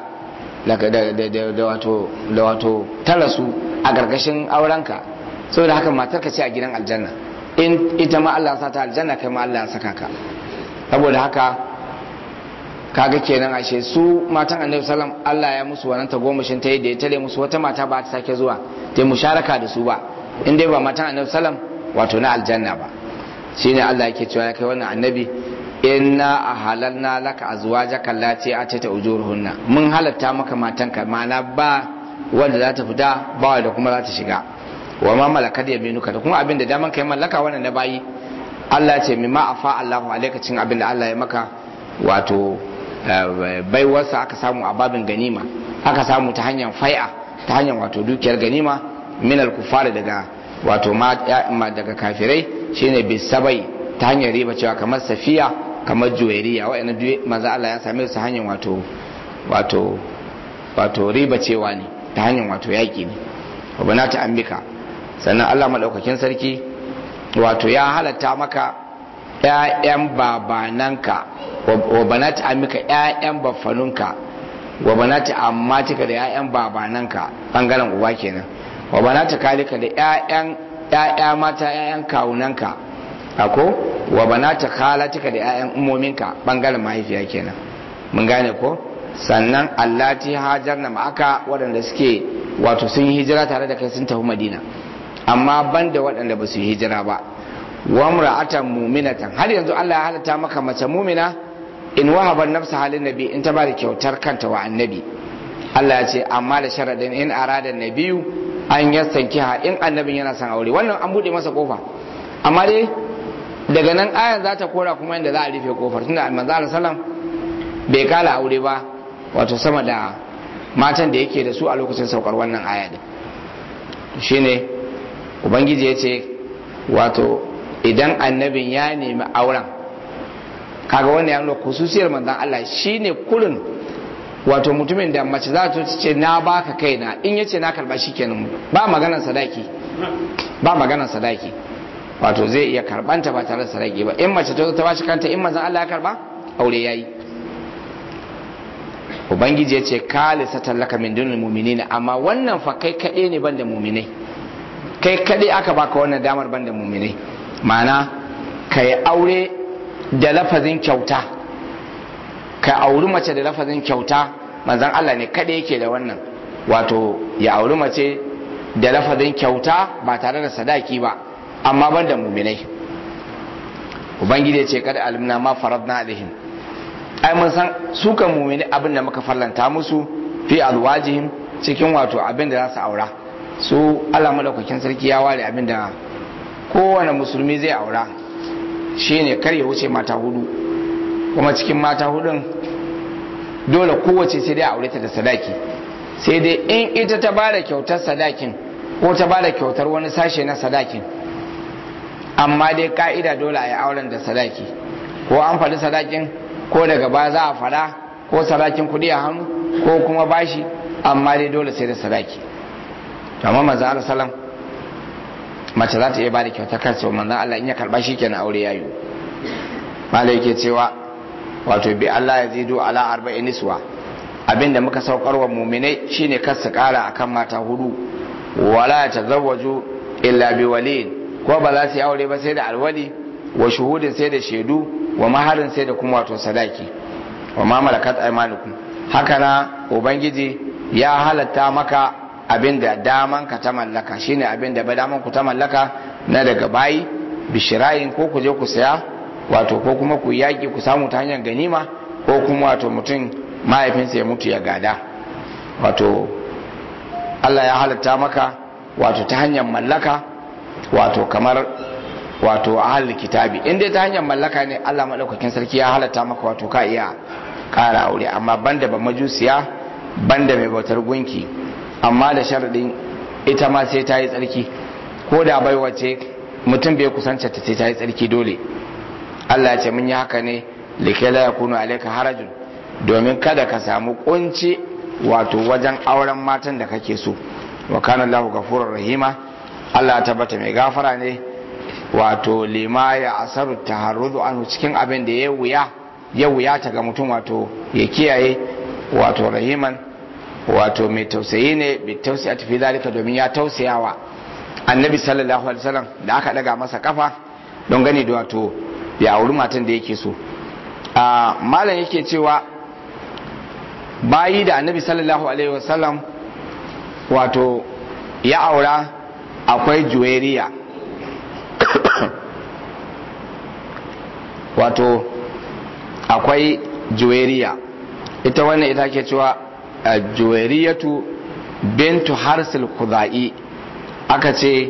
da wato da wato tara su a gargashin aurenka saboda haka matarka ce a gidan aljanna in ita ma Allah ya sa ta aljanna kai ma Allah ya saka ka saboda haka kaga kenan ashe su matan annabi sallam Allah ya musu wannan tagomashin ta yadda ya tare musu wata mata ba ta sake zuwa ta yi musharaka da su ba in dai ba matan annabi sallam wato na aljanna ba shine Allah yake cewa ya kai wannan annabi inna ahalalna laka azwajaka allati atata ujuruhunna mun halatta maka matanka mana ba wanda za ta fita ba wanda kuma za ta shiga wa ma malakat yaminuka da kuma abin da daman kai mallaka wannan na bayi Allah ce mimma afa Allahu alaika cin abin da Allah ya maka wato baiwarsa aka samu a babin ganima aka samu ta hanyar fai'a ta hanyar wato dukiyar ganima minal kufari daga wato ma daga kafirai shine bisabai ta hanyar riba cewa kamar safiya kamar juwairiya wa'annan duk maza Allah ya same su hanyar wato wato wato riba cewa ne ta hanyar wato yaki ne wa ta ambika sannan Allah madaukakin sarki wato ya halatta maka ƴaƴan babananka wa banati amika ƴaƴan baffanunka wa banati ammatika da ƴaƴan babananka bangaren uba kenan wa banati kalika da ƴaƴan ƴaƴa mata ƴaƴan kawunanka ako wa banati khalatika da ƴaƴan ummominka bangaren mahaifiya kenan mun gane ko sannan allati hajarna ma'aka waɗanda suke wato sun yi hijira tare da kai sun tafi madina amma banda waɗanda ba su yi hijira ba wa mra'atan mu'minatan har yanzu Allah ya halatta maka mace mu'mina in wahaba nafsa halin nabi in ta bada kyautar kanta wa annabi Allah ya ce amma da sharadin in arada nabiyu an yastankiha in annabin yana son aure wannan an bude masa kofa amma dai daga nan ayan za ta kora kuma inda za a rufe kofar tunda manzo Allah sallam bai kala aure ba wato sama da matan da yake da su a lokacin saukar wannan aya din shine ubangiji ya ce wato idan annabin ya nemi auren kaga wannan ya nuna kususiyar manzon Allah shine kurin wato mutumin da mace za ta ce na baka kaina in yace na karba shikenan ba maganar sadaki ba maganar sadaki wato zai iya karbanta ba tare da sadaki ba in mace ta ta bashi kanta in manzon Allah ya karba aure yayi ubangiji ya ce kalisa tallaka min dunil mu'minina amma wannan fa kai kade ne banda mu'minai kai kade aka baka wannan damar banda mu'minai ma'ana kai aure da lafazin kyauta ka auri mace da lafazin kyauta manzon Allah ne kade yake da wannan wato ya auri mace da lafazin kyauta ba tare da sadaki ba amma ban da muminai ubangiji ya ce kada alimna ma faradna alaihim ai mun san su kan mumini abin da muka farlanta musu fi alwajihim cikin wato abin da za su aura su Allah madaukakin sarki ya ware abin da kowane musulmi zai aura shine kar ya wuce mata hudu kuma cikin mata hudun dole kowace sai dai aure ta da sadaki sai dai in ita ta bada kyautar sadakin ko ta bada kyautar wani sashe na sadakin amma dai ka'ida dole a yi auren da sadaki ko an faɗi sadakin ko daga baya za a faɗa ko sadakin kuɗi a hannu ko kuma bashi amma dai dole sai da sadaki to amma manzo Allah sallam mace za ta iya bada kyautar kansa manzo Allah in ya karba shi kenan aure yayi malai yake cewa wato bi Allah ya zido ala arba'in niswa abinda muka saukar wa muminai shine kar su kara akan mata hudu wala tazawwaju illa bi waliyin ko ba za su yi aure ba sai da alwali wa shuhudin sai da shaidu wa maharin sai da kuma wato sadaki wa ma malakat aymanukum haka na ubangiji ya halatta maka abin da daman ka ta mallaka shine abin da ba daman ku ta mallaka na daga bayi bishirayin ko ku je ku saya wato ko kuma ku yaki ku samu ta hanyar ganima ko kuma wato mutum mahaifinsa ya mutu ya gada wato Allah ya halatta maka wato ta hanyar mallaka wato kamar wato ahal kitabi in dai ta hanyar mallaka ne Allah madaukakin sarki ya halatta maka wato ka iya ƙara aure amma banda ba majusiya banda mai bautar gunki amma da sharadin ita ma sai ta yi tsarki ko da bai wace mutum bai kusanta ta sai ta yi tsarki dole Allah ya ce mun yi haka ne likai la yakunu alayka harajun domin kada ka samu kunci wato wajen auren matan da kake so wa kana Allahu ghafurur rahima Allah tabbata mai gafara ne wato lima ya asaru taharrudu anhu cikin abin da ya wuya ya wuya ta ga mutum wato ya kiyaye wato rahiman wato mai tausayi ne bi tausayi a tafi zalika domin ya tausayawa annabi sallallahu alaihi wasallam da aka daga masa kafa don gani da wato ya auri matan da yake so a malam yake cewa bayi da annabi sallallahu alaihi wasallam wato ya aura akwai juweriya wato akwai juweriya ita wannan ita ke cewa juweriyatu bintu harsil kudai aka ce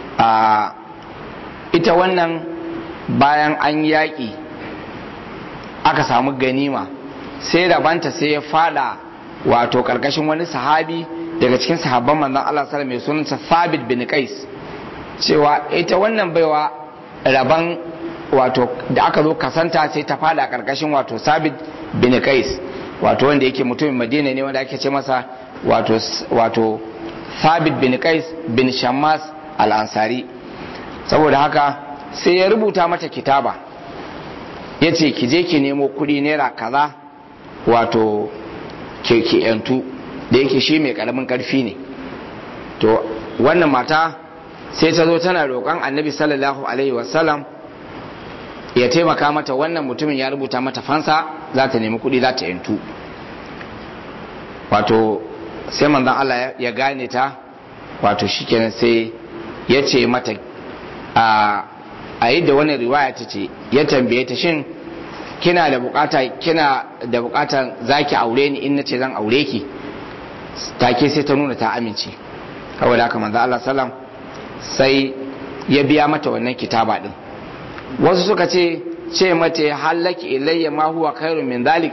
ita wannan bayan an yaƙi aka samu ganima sai rabanta sai ya fada wato karkashin wani sahabi daga cikin sahabban manzon Allah sallallahu alaihi wasallam mai sunansa Thabit bin Qais cewa ita wannan baiwa raban wato da aka zo kasanta sai ta fada karkashin wato sabit bin kais wato wanda yake mutumin madina ne wanda ake ce masa wato wato sabit bin kais bin shammas al-ansari saboda haka sai ya rubuta mata kitaba ya ce ki je ki nemo kudi naira kaza wato ke ki yantu da yake shi mai karamin karfi ne to wannan mata sai ta zo tana roƙon annabi sallallahu alaihi wasallam ya taimaka mata wannan mutumin ya rubuta mata fansa za ta nemi kuɗi za ta yantu wato sai manzon Allah ya gane ta wato shikenan sai ya ce mata a yi da wani riwaya ta ce ya tambaye ta shin kina da bukata kina da bukatan zaki aure ni in nace zan aure ki take sai ta nuna ta amince saboda haka manzo Allah sallam sai ya biya mata wannan kitaba din wasu suka ce ce mata halaki ilayya ma huwa khairun min zalik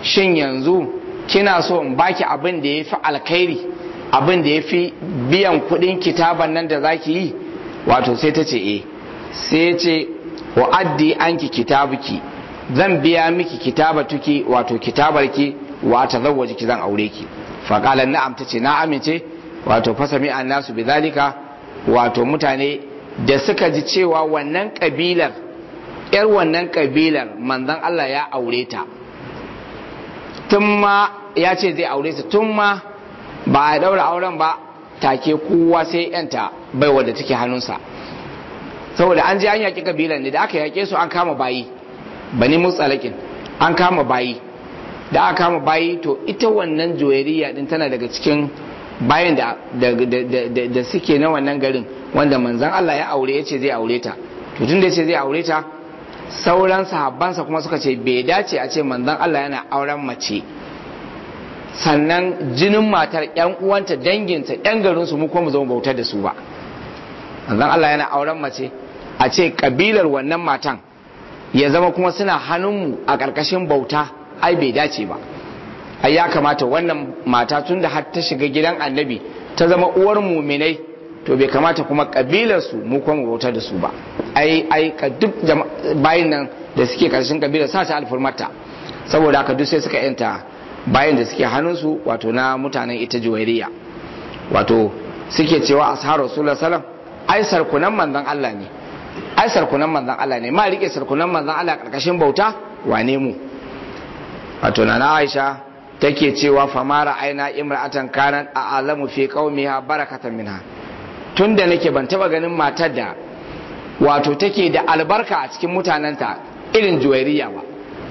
shin yanzu kina so in baki abin da ya fi alkhairi abin da ya fi biyan kudin kitaban nan da zaki yi wato sai ta ce e sai ce wa addi anki kitabuki zan biya miki kitabatuki wato kitabarki wa ta zawwaji ki zan aure ki faƙalar na'am ta ce na amince wato fasami an nasu bi zalika wato mutane da suka ji cewa wannan ƙabilar yar wannan ƙabilar manzon Allah ya aure ta tun ma ya ce zai aure ta tun ma ba a daura auren ba take kowa sai yanta bai wadda take hannunsa saboda an je an yaƙi kabilan ne da aka yaƙe su an kama bayi bani mutsalakin an kama bayi da aka kama bayi to ita wannan joyariya din tana daga cikin bayan da, da, suke na wannan garin wanda manzan Allah ya aure ya ce zai aure ta to tun da ya ce zai aure ta sauran sahabbansa kuma suka ce bai dace a ce manzan Allah yana auren mace sannan jinin matar yan uwanta danginta yan garinsu mu kuma mu zama bautar da su ba manzan Allah yana auren mace a ce kabilar wannan matan ya zama kuma suna hannunmu a ƙarƙashin bauta ai bai dace ba ai ya kamata wannan mata tun da har ta shiga gidan annabi ta zama uwar muminai to bai kamata kuma kabilarsu mu kuma mu bautar da su ba ai ai ka duk bayin nan da suke ƙarshen kabilar sa ta alfurmarta saboda haka duk sai suka yanta bayan da suke hannunsu wato na mutanen ita juwairiya wato suke cewa asharu rasulullah sallam ai sarkunan manzon Allah ne ai sarkunan manzon Allah ne ma rike sarkunan manzon Allah karkashin bauta wane mu wato na Aisha take cewa famara aina imra'atan kanat a'lamu fi qaumiha barakatan minha tunda nake ban taba ganin matar da wato take da albarka a cikin mutanenta irin juwairiya ba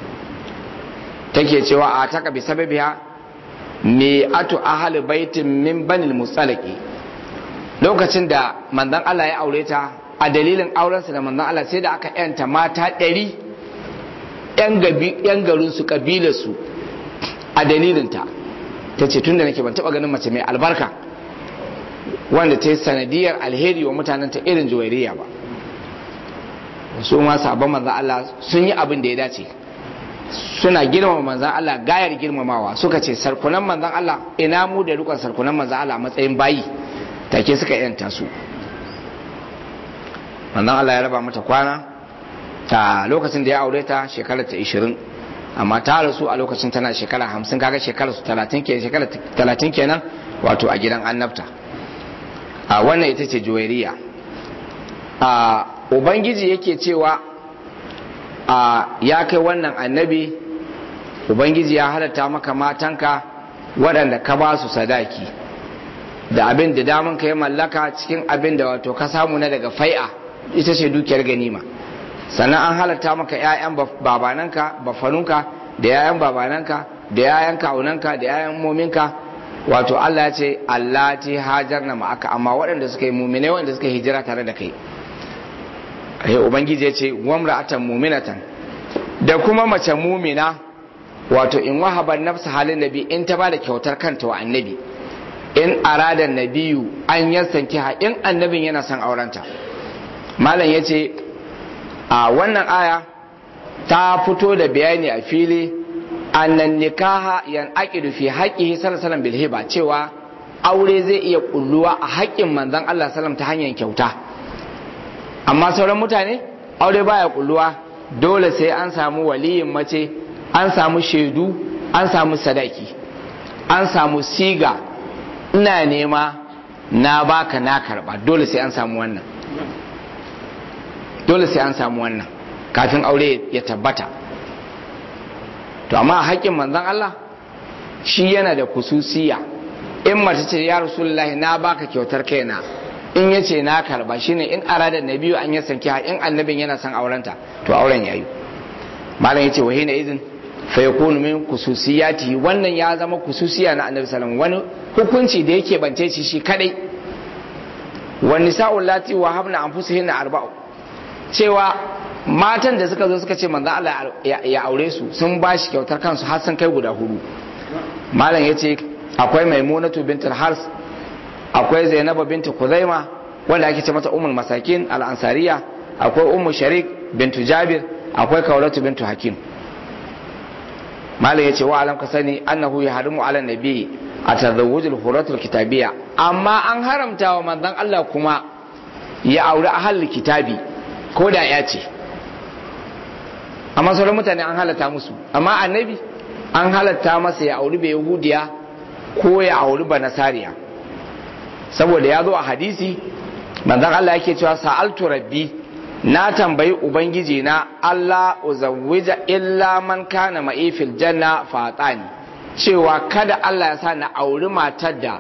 take cewa a taka bi sababiha me atu ahli baitin min banil musalaki lokacin da manzon Allah ya aure ta a dalilin aurensa da manzon Allah sai da aka yanta mata ɗari yan garinsu kabilarsu a dalilinta ta ce tun da nake ban taɓa ganin mace mai albarka wanda ta yi sanadiyar alheri wa mutanenta irin juwairiya ba su ma sabon manzan Allah sun yi abin da ya dace suna girmama manzan Allah gayar girmamawa suka ce sarkunan manzan Allah ina mu da rukun sarkunan manzan Allah matsayin bayi take suka yanta su manzan Allah ya raba mata kwana ta lokacin da ya aure ta shekarar ta 20 amma ta rasu a lokacin tana shekara 50 kaga shekarar su 30 kenan shekara 30 kenan wato a gidan annabta a wannan ita ce juwairiya a ubangiji yake cewa a ya kai wannan annabi ubangiji ya halatta maka matanka waɗanda ka ba su sadaki da abin da damun ka ya mallaka cikin abin da wato ka samu na daga fai'a ita ce dukiyar ganima sannan an halatta maka 'ya'yan babananka bafanunka da 'ya'yan babananka da 'ya'yan kawunanka da 'ya'yan mominka wato Allah ya ce Allah ti hajar na ma'aka amma waɗanda suka yi mumine waɗanda suka hijira tare da kai ai ubangiji ya ce wamra'atan muminatan da kuma mace mumina wato in wahaba nafsa halin nabi in ta bada kyautar kanta wa annabi in arada nabiyu an yasanki ha in annabin yana son aurenta malam ya ce a wannan aya ta fito da bayani a fili annan nikaha yan aqidu fi haqqihi sallallahu bil hiba cewa aure zai iya kulluwa a haƙƙin manzon Allah sallam ta hanyar kyauta amma sauran mutane aure baya kulluwa dole sai an samu waliyin mace an samu shaidu an samu sadaki an samu siga ina nema na baka na karba dole sai an samu wannan dole sai an samu wannan kafin aure ya tabbata to amma a haƙƙin manzon Allah shi yana da kususiya in mace ce ya rasulullahi na baka kyautar kaina in ya ce na karba shine in arada na biyu an ya sanki in annabin yana son aurenta to auren yayi malam yace wa hina izin fa yakunu min kususiyati wannan ya zama kususiya na annabi sallallahu wani hukunci da yake bance shi shi kadai wa nisa'u lati wa habna anfusihinna arba'u cewa matan da suka zo suka ce manzo Allah ya aure su sun bashi kyautar kansu har sun kai guda hudu malam yace akwai maimunatu bintul hars akwai zainabu bintu kuzaima wanda ake ce mata ummul masakin al-ansariya akwai ummu sharik bintu jabir akwai kaulatu bintu hakim malam yace wa alam ka sani annahu yahrimu ala nabi atazawwujul huratul kitabiyya amma an haramta wa manzon Allah kuma ya auri ahlul kitabi ko da ya ce amma sauran mutane an halatta musu amma annabi an halatta masa ya auri bai yahudiya ko ya auri ba nasariya saboda ya zo a hadisi manzon Allah yake cewa sa'altu rabbi na tambayi ubangiji na Allah uzawwija illa man kana ma'i fil janna fatani cewa kada Allah ya sa na auri matar da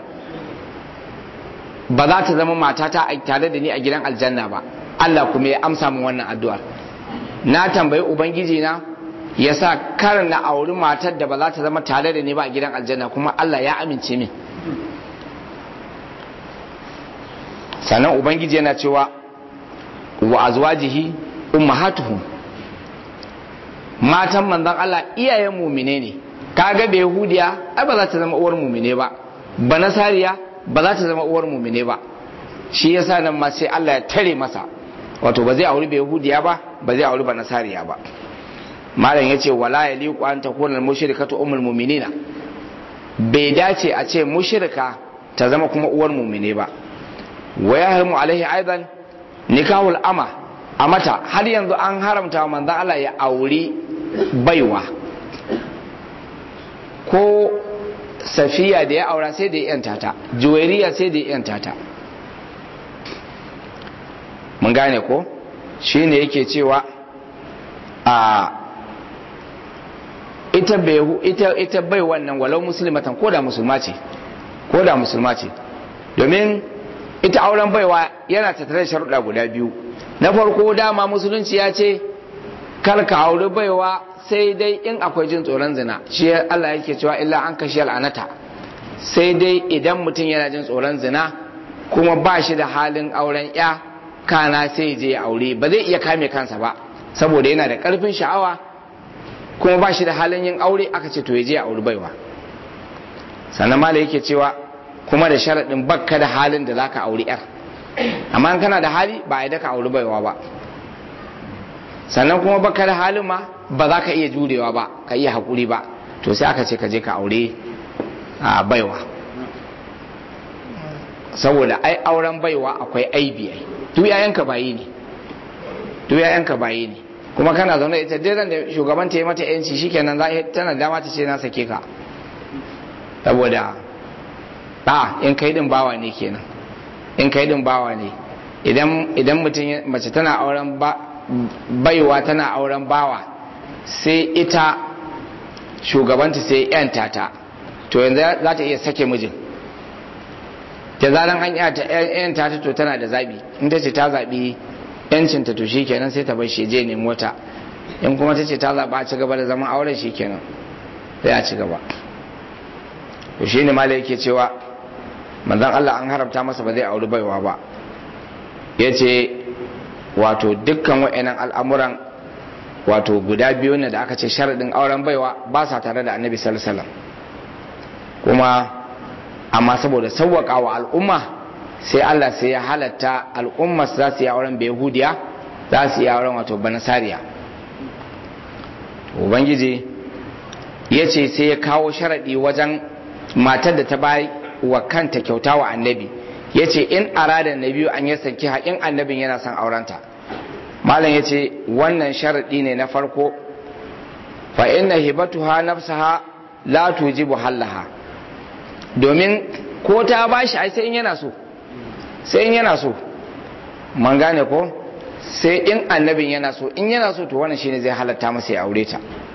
ba za ta zama matata tare da ni a gidan aljanna ba Allah kuma ya amsa min wannan addu'ar na tambayi ubangiji na ya sa kar na auri matar da ba za ta zama tare da ni ba a gidan aljanna kuma Allah ya amince min sannan ubangiji yana cewa wa azwajihi ummahatuhum matan manzon Allah iyayen mumine ne kaga da yahudiya ai ba za ta zama uwar mumine ba ba nasariya ba za ta zama uwar mumine ba shi yasa nan ma sai Allah ya tare masa wato ba zai auri ba yahudiya ba ba zai auri ba nasariya ba malam yace wala yaliqu an takuna al-mushrikatu ummul mu'minina bai dace a ce mushrika ta zama kuma uwar mumine ba wa yahrimu alaihi aidan nikahul ama a mata har yanzu an haramta wa manzon Allah ya auri baiwa ko safiya da ya aura sai da ya yanta ta juwairiya sai da ya yanta ta mun gane ko shine yake cewa a ita bai ita ita bai wannan walau muslimatan ko da musulma ce ko da musulma ce domin ita auren baiwa yana tattare da sharuɗa guda biyu na farko dama musulunci ya ce kar ka auri baiwa sai dai in akwai jin tsoron zina shi Allah yake cewa illa an kashi al'anata sai dai idan mutum yana jin tsoron zina kuma ba shi da halin auren ya kana sai je ya aure ba zai iya kame kansa ba saboda yana da karfin sha'awa kuma ba shi da halin yin aure aka ce to ya je ya auri baiwa sannan mala yake cewa kuma da sharaɗin bakka da halin da zaka auri yar amma kana da hali ba a yi daka auri baiwa ba sannan kuma baka da halin ma ba za ka iya jurewa ba ka iya haƙuri ba to sai aka ce ka je ka aure a baiwa saboda ai auren baiwa akwai aibi ai duk yayanka bayi ne duk yayanka bayi ne kuma kana zaune ita dai da shugaban ta yi mata yanci shikenan za tana dama ta ce na sake ka saboda a in kai din bawa ne kenan in kai din bawa ne idan idan mutum mace tana auren ba baiwa tana auren bawa sai ita shugabanta sai yanta ta to yanzu za ta iya sake mijin da zaran an yanta ta to tana da zabi in ta ce ta zabi yancinta to shikenan sai ta bar shi je ne mota in kuma ta ce ta zaba a ci gaba da zaman auren shikenan sai a ci gaba to shine malai yake cewa manzon Allah an haramta masa ba zai auri baiwa ba yace wato dukkan wa'annan al'amuran wato guda biyu ne da aka ce sharaɗin auren baiwa ba sa tare da annabi sallallahu kuma amma saboda sauwaƙa wa al'umma sai Allah sai ya halatta al'umma za su yi auren yahudiya za su yi auren wato banasariya ubangiji ya ce sai ya kawo sharaɗi wajen matar da ta bayi wa kanta kyauta wa annabi ya ce in arada na biyu an yi sanki haƙin annabin yana son aurenta malam ya ce wannan sharaɗi ne na farko fa inna hibatuha nafsaha la tujibu hallaha domin ko ta bashi ai sai in yana so sai in yana so man gane ko sai in annabin yana so in yana so to wannan shine zai halatta masa ya aure ta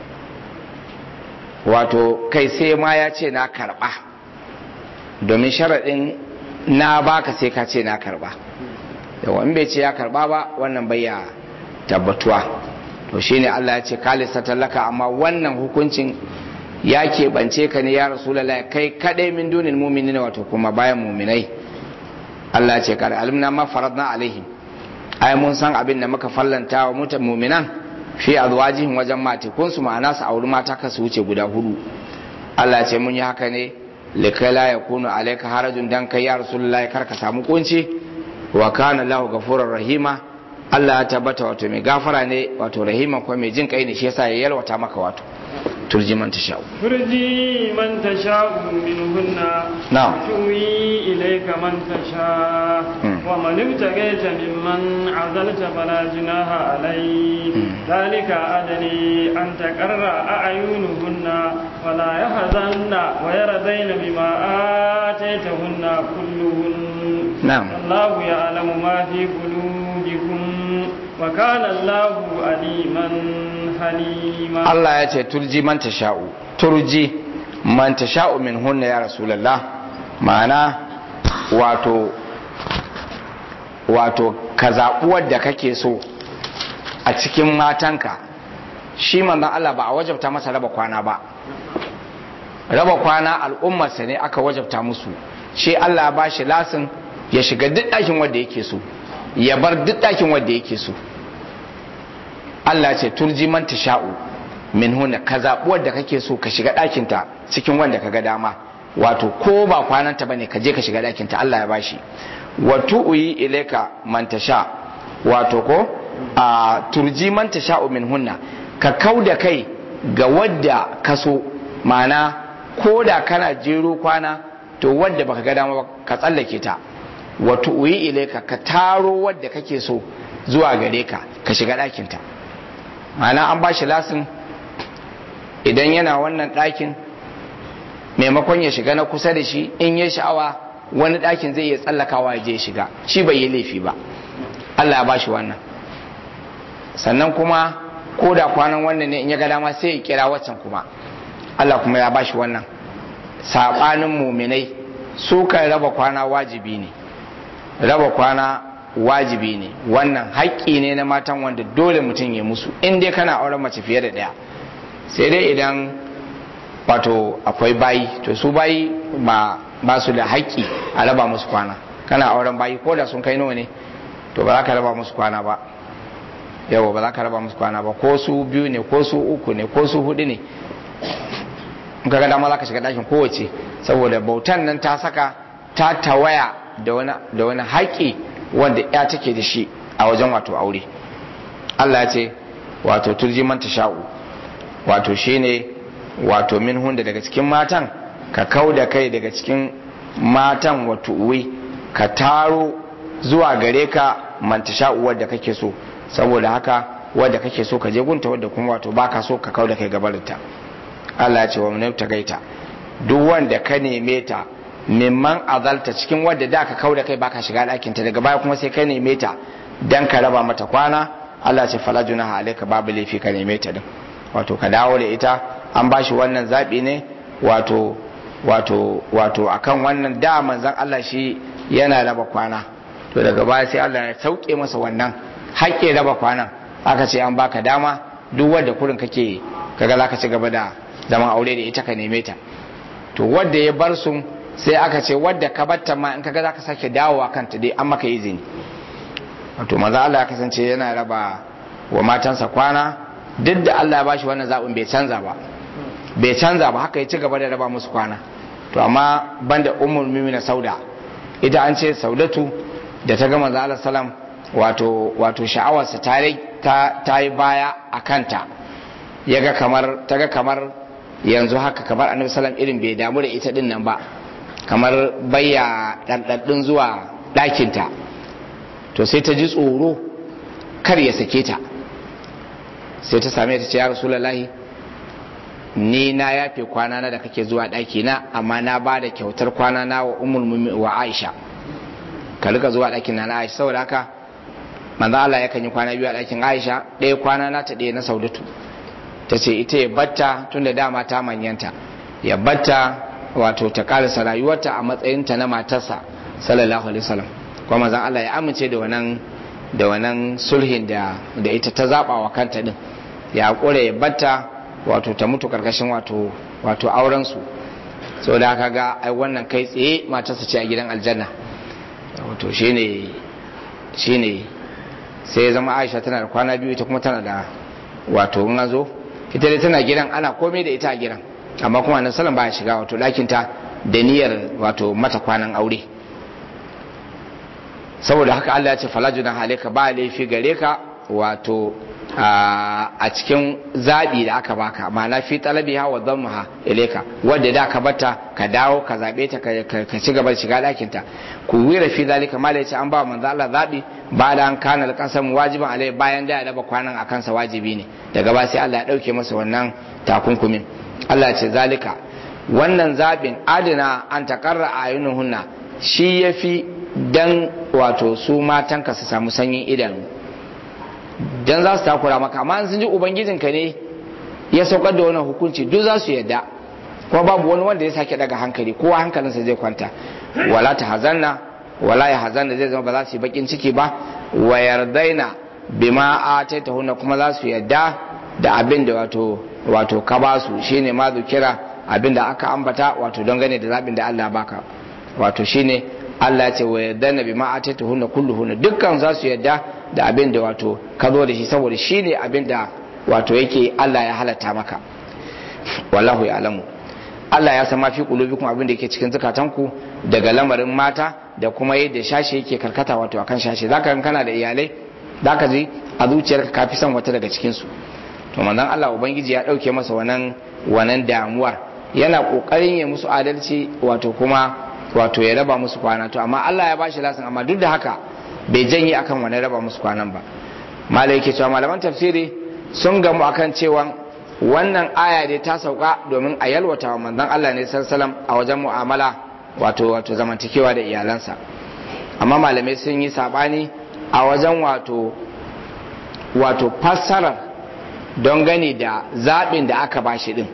wato kai sai ma ya ce na karba domin sharaɗin na baka sai ka ce na karba yawa in bai ce ya karba ba wannan bai ya tabbatuwa to shine Allah ya ce kalisa tallaka amma wannan hukuncin ya keɓance ka ne ya rasulallah kai kaɗai min dunin muminin wato kuma bayan muminai Allah ya ce kada alimna ma faradna alaihim ai mun san abin da muka fallanta wa mutan muminan fi azwajihim wajen matikun su ma'ana su auri mata ka su wuce guda hudu Allah ya ce mun yi haka ne likai la yakunu alayka harajun dan kai ya rasulullah kar ka samu kunci wa kana lahu ghafurur rahima Allah ya tabbata wato mai gafara ne wato rahima ko mai jin kai ne shi yasa ya yalwata maka wato turji man tasha'u ترجي من تشاء منهن نعم. وتؤوي إليك من تشاء مم. ومن ابتغيت ممن عزلت فلا جناح عليك مم. ذلك أدري أن تقر أعينهن ولا يحزن ويرضين بما آتيتهن كلهن نعم. الله يعلم ما في قلوبكم وكان الله عليما حليما Allah ya ce turji man tasha'u turji man tasha'u min hunna ya rasulullah ma'ana wato wato ka zaɓi wadda kake so a cikin matanka shi manzon Allah ba a wajabta masa raba kwana ba raba kwana al'ummarsa ne aka wajabta musu shi Allah ba shi lasin ya shiga duk ɗakin wadda yake so ya bar duk ɗakin wadda yake so Allah ce turji man tasha'u min hunna ka zaɓi wadda kake so ka shiga ɗakinta cikin wanda ka ga dama wato ko ba kwananta bane ka je ka shiga ɗakinta Allah ya bashi wa tu'yi ilayka man tasha wato ko a turji man tasha'u min hunna ka kauda kai ga wadda ka so ma'ana ko da kana jero kwana to wadda baka ga dama ba ka tsallake ta wa tu'yi ilayka ka taro wadda kake so zuwa gare ka ka shiga ɗakinta ma'ana an ba shi lasin idan yana wannan ɗakin maimakon ya shiga na kusa da shi in ya sha'awa wani ɗakin zai iya tsallakawa ya je ya shiga shi bai yi laifi ba Allah ya ba shi wannan sannan kuma ko da kwanan wannan ne in ya ga dama sai ya kira waccan kuma Allah kuma ya ba shi wannan saɓanin muminai su kan raba kwana wajibi ne raba kwana wajibi ne wannan haƙƙi ne na matan wanda dole mutum ya musu in dai kana auren mace fiye da ɗaya sai dai idan wato akwai bayi to su bayi ba ba su da haƙƙi a raba musu kwana kana auren bayi ko da sun kai nawa ne to ba za ka raba musu kwana ba yawa ba za ka raba musu kwana ba ko su biyu ne ko su uku ne ko su hudu ne in ka ga dama za ka shiga ɗakin kowace saboda bautan nan ta saka ta tawaya da wani haƙƙi wanda ya take da shi a wajen wato aure Allah ya ce wato turji man sha'u wato shine wato min hunda daga cikin matan ka kau da kai daga cikin matan wato uwi ka taro zuwa gare ka man sha'u wadda kake so saboda haka wadda kake so ka je gunta wadda kuma wato baka so ka kau da kai gabarinta Allah ya ce wa mun gaita duk wanda ka neme ta mimman azalta cikin wadda da ka kau da kai baka shiga ɗakin ta daga baya kuma sai ka neme ta dan ka raba mata kwana Allah ce fala junaha alayka babu laifi ka neme ta din wato ka dawo da ita an bashi wannan zabi ne wato wato wato akan wannan da manzon Allah shi yana raba kwana to daga baya sai Allah ya sauke masa wannan haƙƙin raba kwanan aka ce an baka dama duk wadda kurin kake kaga zaka ci gaba da zaman aure da ita ka neme ta to wadda ya bar su sai aka ce wadda ka batta ma in kaga zaka sake dawowa kanta dai an maka izini wato maza Allah ya kasance yana raba wa matansa kwana duk da Allah ya bashi wannan zaɓin bai canza ba bai canza ba haka ya ci gaba da raba musu kwana to amma banda ummul mimina sauda ita an ce saudatu da ta ga manzo Allah salam wato wato sha'awarsa ta ta yi baya a kanta yaga kamar ta ga kamar yanzu haka kamar annabi salam irin bai damu da ita din nan ba kamar bayya ɗanɗaɗɗun zuwa ɗakinta to sai ta ji tsoro kar ya sake ta sai ta same ta ce ya rasulullahi ni na yafe kwana na da kake zuwa ɗaki na amma na ba da kyautar kwana na wa umul wa aisha ka rika zuwa ɗakin na na aisha saboda haka manzo Allah yakan yi kwana biyu a ɗakin aisha ɗaya kwana na ta ɗaya na saudatu ta ce ita ya batta tun da dama ta manyanta ya batta wato ta karasa rayuwarta a matsayinta na matarsa sallallahu alaihi wasallam kuma manzon Allah ya amince da wannan da wannan sulhin da da ita ta zaba wa kanta din ya kore ya batta wato ta mutu karkashin wato wato auren su saboda haka ga ai wannan kai tsaye matarsa ce a gidan aljanna wato shine shine sai ya zama Aisha tana da kwana biyu ita kuma tana da wato in zo ita dai tana gidan ana komai da ita a gidan amma kuma nan salon baya shiga wato ɗakinta da niyyar wato mata kwanan aure saboda haka Allah ya ce falajuna halika ba laifi gare ka wato a cikin zaɓi da aka baka ma'ana fi talabiha wa dhammaha ilayka wanda da ka bata ka dawo ka zabe ta ka ci gaba da shiga ɗakin ta ku wira fi zalika mala yace an ba manzo Allah zabi ba da an kana alqasam wajiban alai bayan da ya raba kwanan akan sa wajibi ne daga ba sai Allah ya dauke masa wannan takunkumin Allah ce zalika wannan zabin adina an takarra ayunuhunna shi yafi dan wato su matanka su samu sanyin idanu dan za su takura maka amma sun ji ubangijinka ne ya saukar da wannan hukunci duk za su yadda kuma babu wani wanda ya sake daga hankali kowa hankalinsa zai kwanta wala ta hazanna wala ya hazanna zai zama ba za su yi bakin ciki ba wa yardaina bima ataitahunna kuma za su yadda da abin da wato wato ka ba su shine ma kira abin da aka ambata wato don gane da zabin da Allah baka wato shine Allah ya ce wa yardaina bima ataitahunna kulluhunna dukkan za su yadda da abin da wato ka zo da shi saboda shi ne abin da wato yake Allah ya halatta maka wallahu ya alamu Allah ya san mafi kulubikum abin da yake cikin zukatanku daga lamarin mata da kuma yadda shashi yake karkata wato akan shashi zaka kan kana da iyalai zaka ji a zuciyarka ka fi son wata daga cikin su to manzon Allah ubangiji ya dauke masa wannan wannan damuwar yana kokarin ya musu adalci wato kuma wato ya raba musu kwana to amma Allah ya bashi lasin amma duk da haka bai janye akan wani raba musu kwanan ba malai yake cewa malaman tafsiri sun gamu akan cewa wannan aya dai ta sauka domin a yalwata wa manzon Allah ne sallallahu a wajen mu'amala wato wato zamantakewa da iyalansa amma malamai sun yi sabani a wajen wato wato fassarar don gani da zaɓin da aka bashi din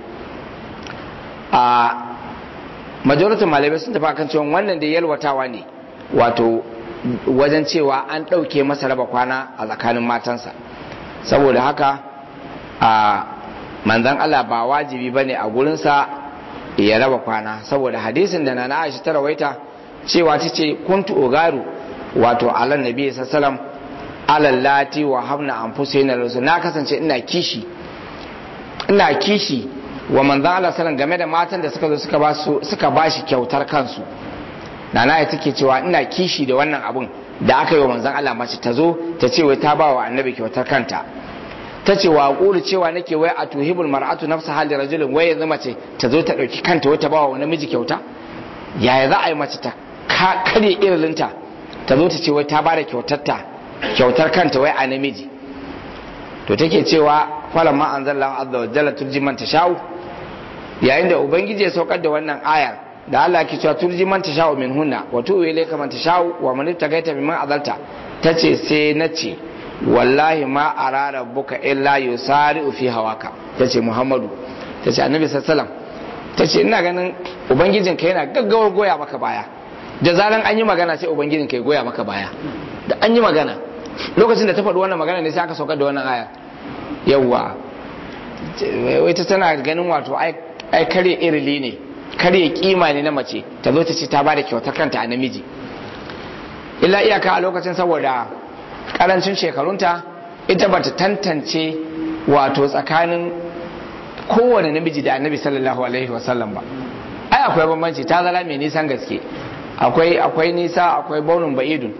a majalisar malamai sun tafi akan cewa wannan da yalwatawa ne wato wajen cewa an ɗauke masa raba kwana a tsakanin matansa saboda haka a manzan Allah ba wajibi ba ne a gurinsa ya raba kwana saboda hadisin da na aisha ta rawaita cewa ta ce kuntu ogaru wato alan nabi sassalam alallati wa hamna an na rasu na kasance ina kishi ina kishi wa manzan Allah sallam game da matan da suka zo suka ba shi kyautar kansu nana ya take cewa ina kishi da wannan abun da aka yi wa manzon Allah mace ta zo ta ce wai ta ba wa annabi kyautar kanta ta ce wa ƙulu cewa nake wai a tuhibul mar'atu nafsa hali rajulin wai yanzu mace ta zo ta ɗauki kanta wai ta ba wa namiji kyauta yaya za a yi mace ta karye irilinta ta zo ta ce wai ta ba da kyautarta kyautar kanta wai a namiji to take cewa falan ma anzallahu azza wa jalla turji man tashau yayin da ubangiji ya saukar da wannan ayar da Allah ke cewa turji man tasha'u min hunna wa tu'u ilayka man tasha'u wa man ibtagaita mimman azalta tace sai nace wallahi ma ara rabbuka illa yusari'u fi hawaka tace Muhammadu tace Annabi sallallahu alaihi wasallam tace ina ganin ubangijin ka yana gaggawar goya maka baya da zaran an yi magana sai ubangijin ka ya goya maka baya da an yi magana lokacin da ta faɗi wannan magana ne sai aka saukar da wannan aya yawwa wai ta tana ganin wato ai kare irili ne karya kima ne na mace ta zo ta ce ta bada kyautar kanta a namiji illa iyaka a lokacin saboda karancin shekarunta ita bata tantance wato tsakanin kowane namiji da annabi sallallahu alaihi wasallam ba ai akwai bambanci ta zala mai nisan gaske akwai akwai nisa akwai baunin ba'idun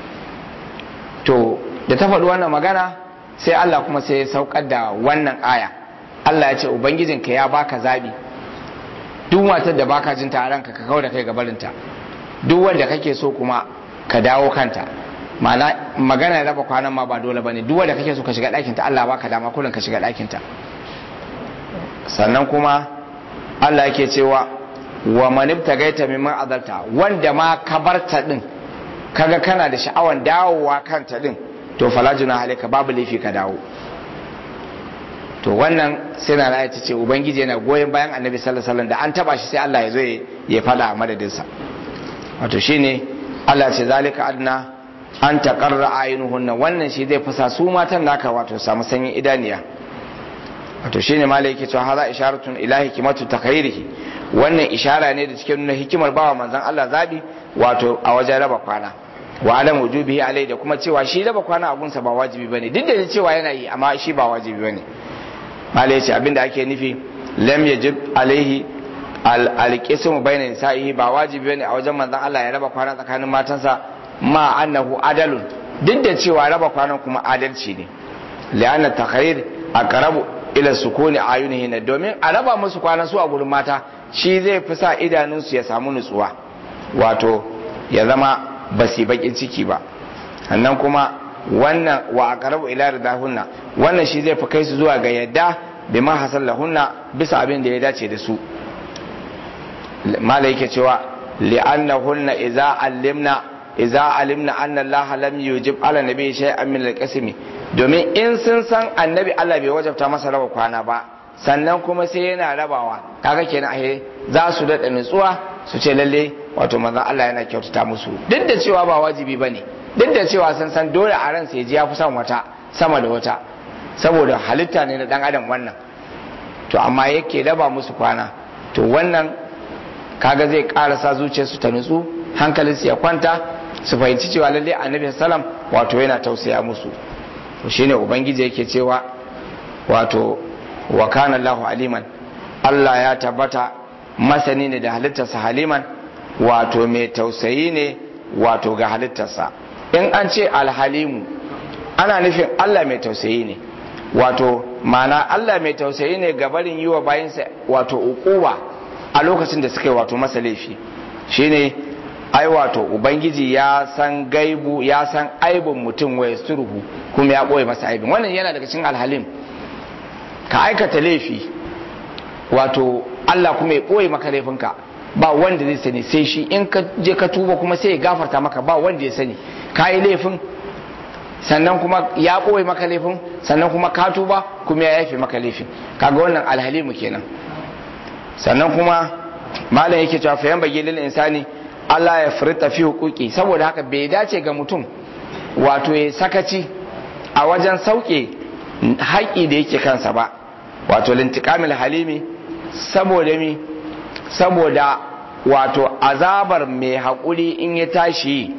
to da ta faɗi wannan magana sai Allah kuma sai ya saukar da wannan aya Allah ya ce ubangijinka ya baka zabi duk matar da baka jin ta ranka ka kawo da kai gabarinta duk wanda kake so kuma ka dawo kanta ma'ana magana ya raba kwanan ma ba dole bane duk wanda kake so ka shiga ɗakin ta Allah baka dama kullun ka shiga ɗakin ta sannan kuma Allah yake cewa wa man ibtagaita mimman azalta wanda ma ka barta din kaga kana da sha'awan dawowa kanta din to fala juna halika babu laifi ka dawo to wannan sai na ra'ayi ta ce ubangiji yana goyon bayan annabi sallallahu alaihi wasallam da an taba shi sai Allah ya zo ya fada a madadinsa wato shine Allah ce zalika adna an taqarra ayunuhunna wannan shi zai fasa su matan naka wato samu sanyin idaniya wato shine malai yake cewa haza isharatun ila hikimatu takhairihi wannan ishara ne da cikin nuna hikimar bawa manzon Allah zabi wato a wajen raba kwana wa adam wujubihi alai da kuma cewa shi raba kwana a gunsa ba wajibi bane duk da cewa yana yi amma shi ba wajibi bane malai yace abinda ake nufi lam yajib alaihi alqismu bayna nisa'ihi ba wajibi bane a wajen manzon Allah ya raba kwana tsakanin matansa ma annahu adalun duk da cewa raba kwanan kuma adalci ne li'anna takharir aqrabu ila sukuni ayunihin domin a raba musu kwanan su a gurin mata shi zai fi sa idanunsu ya samu nutsuwa wato ya zama ba su bakin ciki ba sannan kuma wannan wa aqrabu ila ridahunna wannan shi zai fi kai su zuwa ga yadda bima hasal lahunna bisa abin da ya dace da su mala yake cewa li'annahunna idza allimna idza alimna anna allaha lam yujib ala nabi shay'an min al domin in sun san annabi Allah bai wajabta masa raba kwana ba sannan kuma sai yana rabawa kaga kenan ahe za su daɗa nutsuwa su ce lalle wato manzon Allah yana kyautata musu duk da cewa ba wajibi bane duk da cewa sun san dole a ran sai ji ya fi son wata sama da wata saboda halitta ne na dan adam wannan to amma yake raba musu kwana to wannan kaga zai karasa zuciyarsu ta nutsu hankalinsu ya kwanta su fahimci cewa lalle annabi sallam wato yana tausaya musu to shine ubangiji yake cewa wato wa kana Allahu aliman Allah ya tabbata masani ne da halittarsa haliman wato mai tausayi ne wato ga halittarsa in an ce alhalimu ana nufin Allah mai tausayi ne wato mana Allah mai tausayi ne ga barin yi wa bayansa wato ukuwa a lokacin da suka yi wato masa laifi shine ai wato ubangiji ya san gaibu ya san aibin mutum wa yasturuhu kuma ya ɓoye masa aibin wannan yana daga cikin alhalim ka aikata laifi wato Allah kuma ya ɓoye maka laifinka ba wanda zai sani sai shi in ka je ka tuba kuma sai ya gafarta maka ba wanda ya sani ka yi laifin sannan kuma ya ɓoye maka laifin sannan kuma ka tuba kuma ya yafe maka laifin kaga wannan alhalimu kenan sannan kuma malam yake cewa fayan bagi lil insani Allah ya furta fi hukuki saboda haka bai dace ga mutum wato ya sakaci a wajen sauke haƙi da yake kansa ba wato lintikamil halimi saboda mi saboda wato azabar mai haƙuri in ya tashi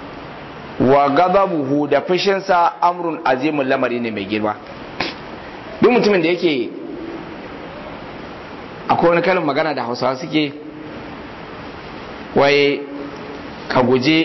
wa gazabuhu da fushinsa amrun azimun lamari ne mai girma duk mutumin da yake akwai wani kalin magana da hausawa suke wai ka guji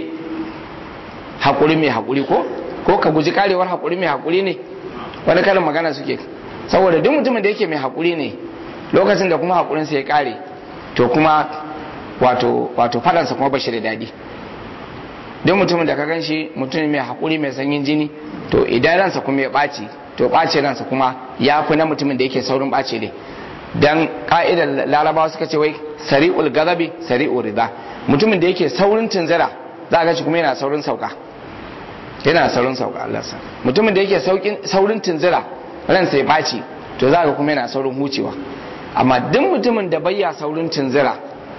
haƙuri mai haƙuri ko ko ka guji karewar haƙuri mai haƙuri ne wani kalin magana suke saboda duk mutumin da yake mai haƙuri ne lokacin da kuma haƙurinsa ya ƙare to kuma wato wato fadansa kuma bashi da daɗi duk mutumin da ka gan shi mutum mai haƙuri mai sanyin jini to idan ransa kuma ya ɓaci to ɓace ransa kuma ya fi na mutumin da yake saurin ɓace ne dan ka'idar larabawa suka ce wai sari'ul gazabi sari'ul rida mutumin da yake saurin tunzira za ga shi kuma yana saurin sauka yana saurin sauka Allah sa mutumin da yake saurin tunzira ransa ya ɓaci to za ga kuma yana saurin hucewa amma duk mutumin da bayya saurin tunzira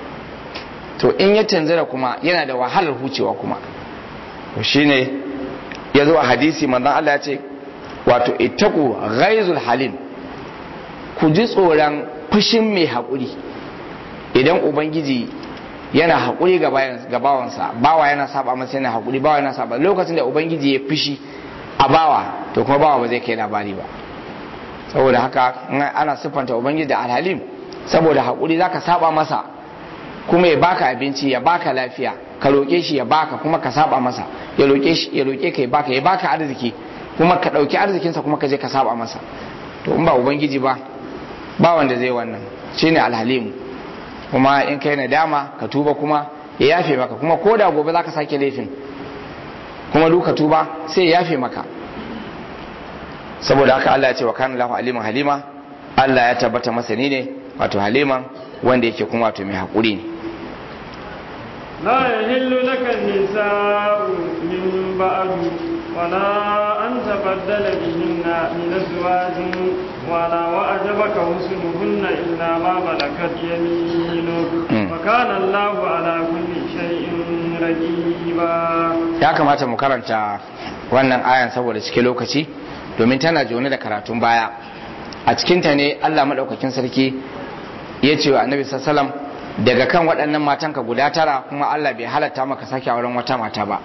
to in ya tunzira kuma yana da wahalar hucewa kuma to shine ya zo a hadisi manzon Allah ya ce wato ittaqu ghaizul halim ku ji tsoron fushin mai haƙuri idan ubangiji yana haƙuri ga bawansa bawa yana saba masa yana haƙuri bawa yana saba lokacin da ubangiji ya fushi a bawa to kuma bawa ba zai kai labari ba saboda haka ana siffanta ubangiji da alhalim saboda haƙuri zaka saba masa kuma ya baka abinci ya baka lafiya ka roƙe shi ya baka kuma ka saba masa ya roƙe shi ya roƙe ka ya baka ya baka arziki kuma ka ɗauki arzikinsa kuma ka je ka saba masa to in ba ubangiji ba ba wanda zai wannan shine alhalimu kuma in kai nadama ka tuba kuma ya yafe maka kuma ko da gobe zaka sake laifin kuma duka tuba sai ya yafe maka saboda haka Allah ya ce wa kana lahu aliman halima Allah ya tabbata masani ne wato haliman wanda yake kuma wato mai hakuri ne لا يحل لك النساء من بعد ولا أن تبدل بهن من أزواج ولا وأعجبك حسنهن إلا ما ملكت يمينك وكان الله على كل شيء رقيبا ya kamata mu karanta wannan ayan saboda cike lokaci domin tana jone da karatun baya a cikinta ne Allah maɗaukakin sarki ya ce wa annabi sallallahu daga kan waɗannan matanka guda tara kuma Allah bai halatta maka sake auren wata mata ba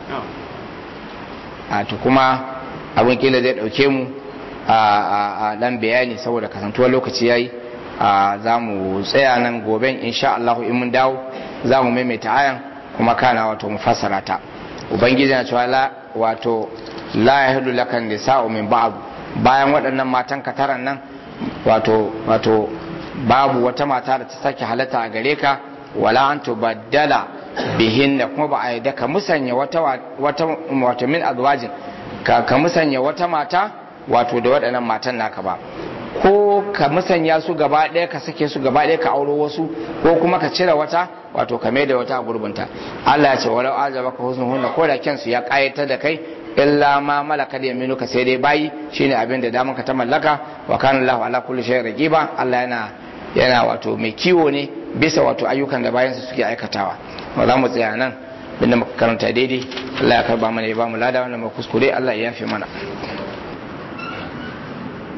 a to kuma abin kila zai ɗauke mu a ɗan bayani saboda kasantuwar lokaci yayi za mu tsaya nan goben insha Allah in mun dawo za mu maimaita ayan kuma kana wato mu fassara ta ubangiji na cewa wato la yahillu laka nisa'u min ba'd bayan waɗannan matan ka taran nan wato wato babu wata mata da ta sake halatta a gare ka wala an tubaddala bihin da kuma ba a yadda ka musanya wata wata wato min azwajin ka ka musanya wata mata wato da waɗannan matan naka ba ko ka musanya su gaba ɗaya ka sake su gaba ɗaya ka auro wasu ko kuma ka cire wata wato ka mai da wata a gurbinta Allah ya ce walau azaba ka husnu hunna ko da kyansu ya ƙayatar da kai illa ma malaka da yaminu ka sai dai bayi shine abin da daman ka ta mallaka wa kana Allah ala kulli shay'in raqiba Allah yana yana wato mai kiwo ne bisa wato ayyukan da bayansa suke aikatawa ba za mu tsaya nan binda muka karanta daidai Allah ya karba mana ya ba mu lada wannan mu kuskure Allah ya yafe mana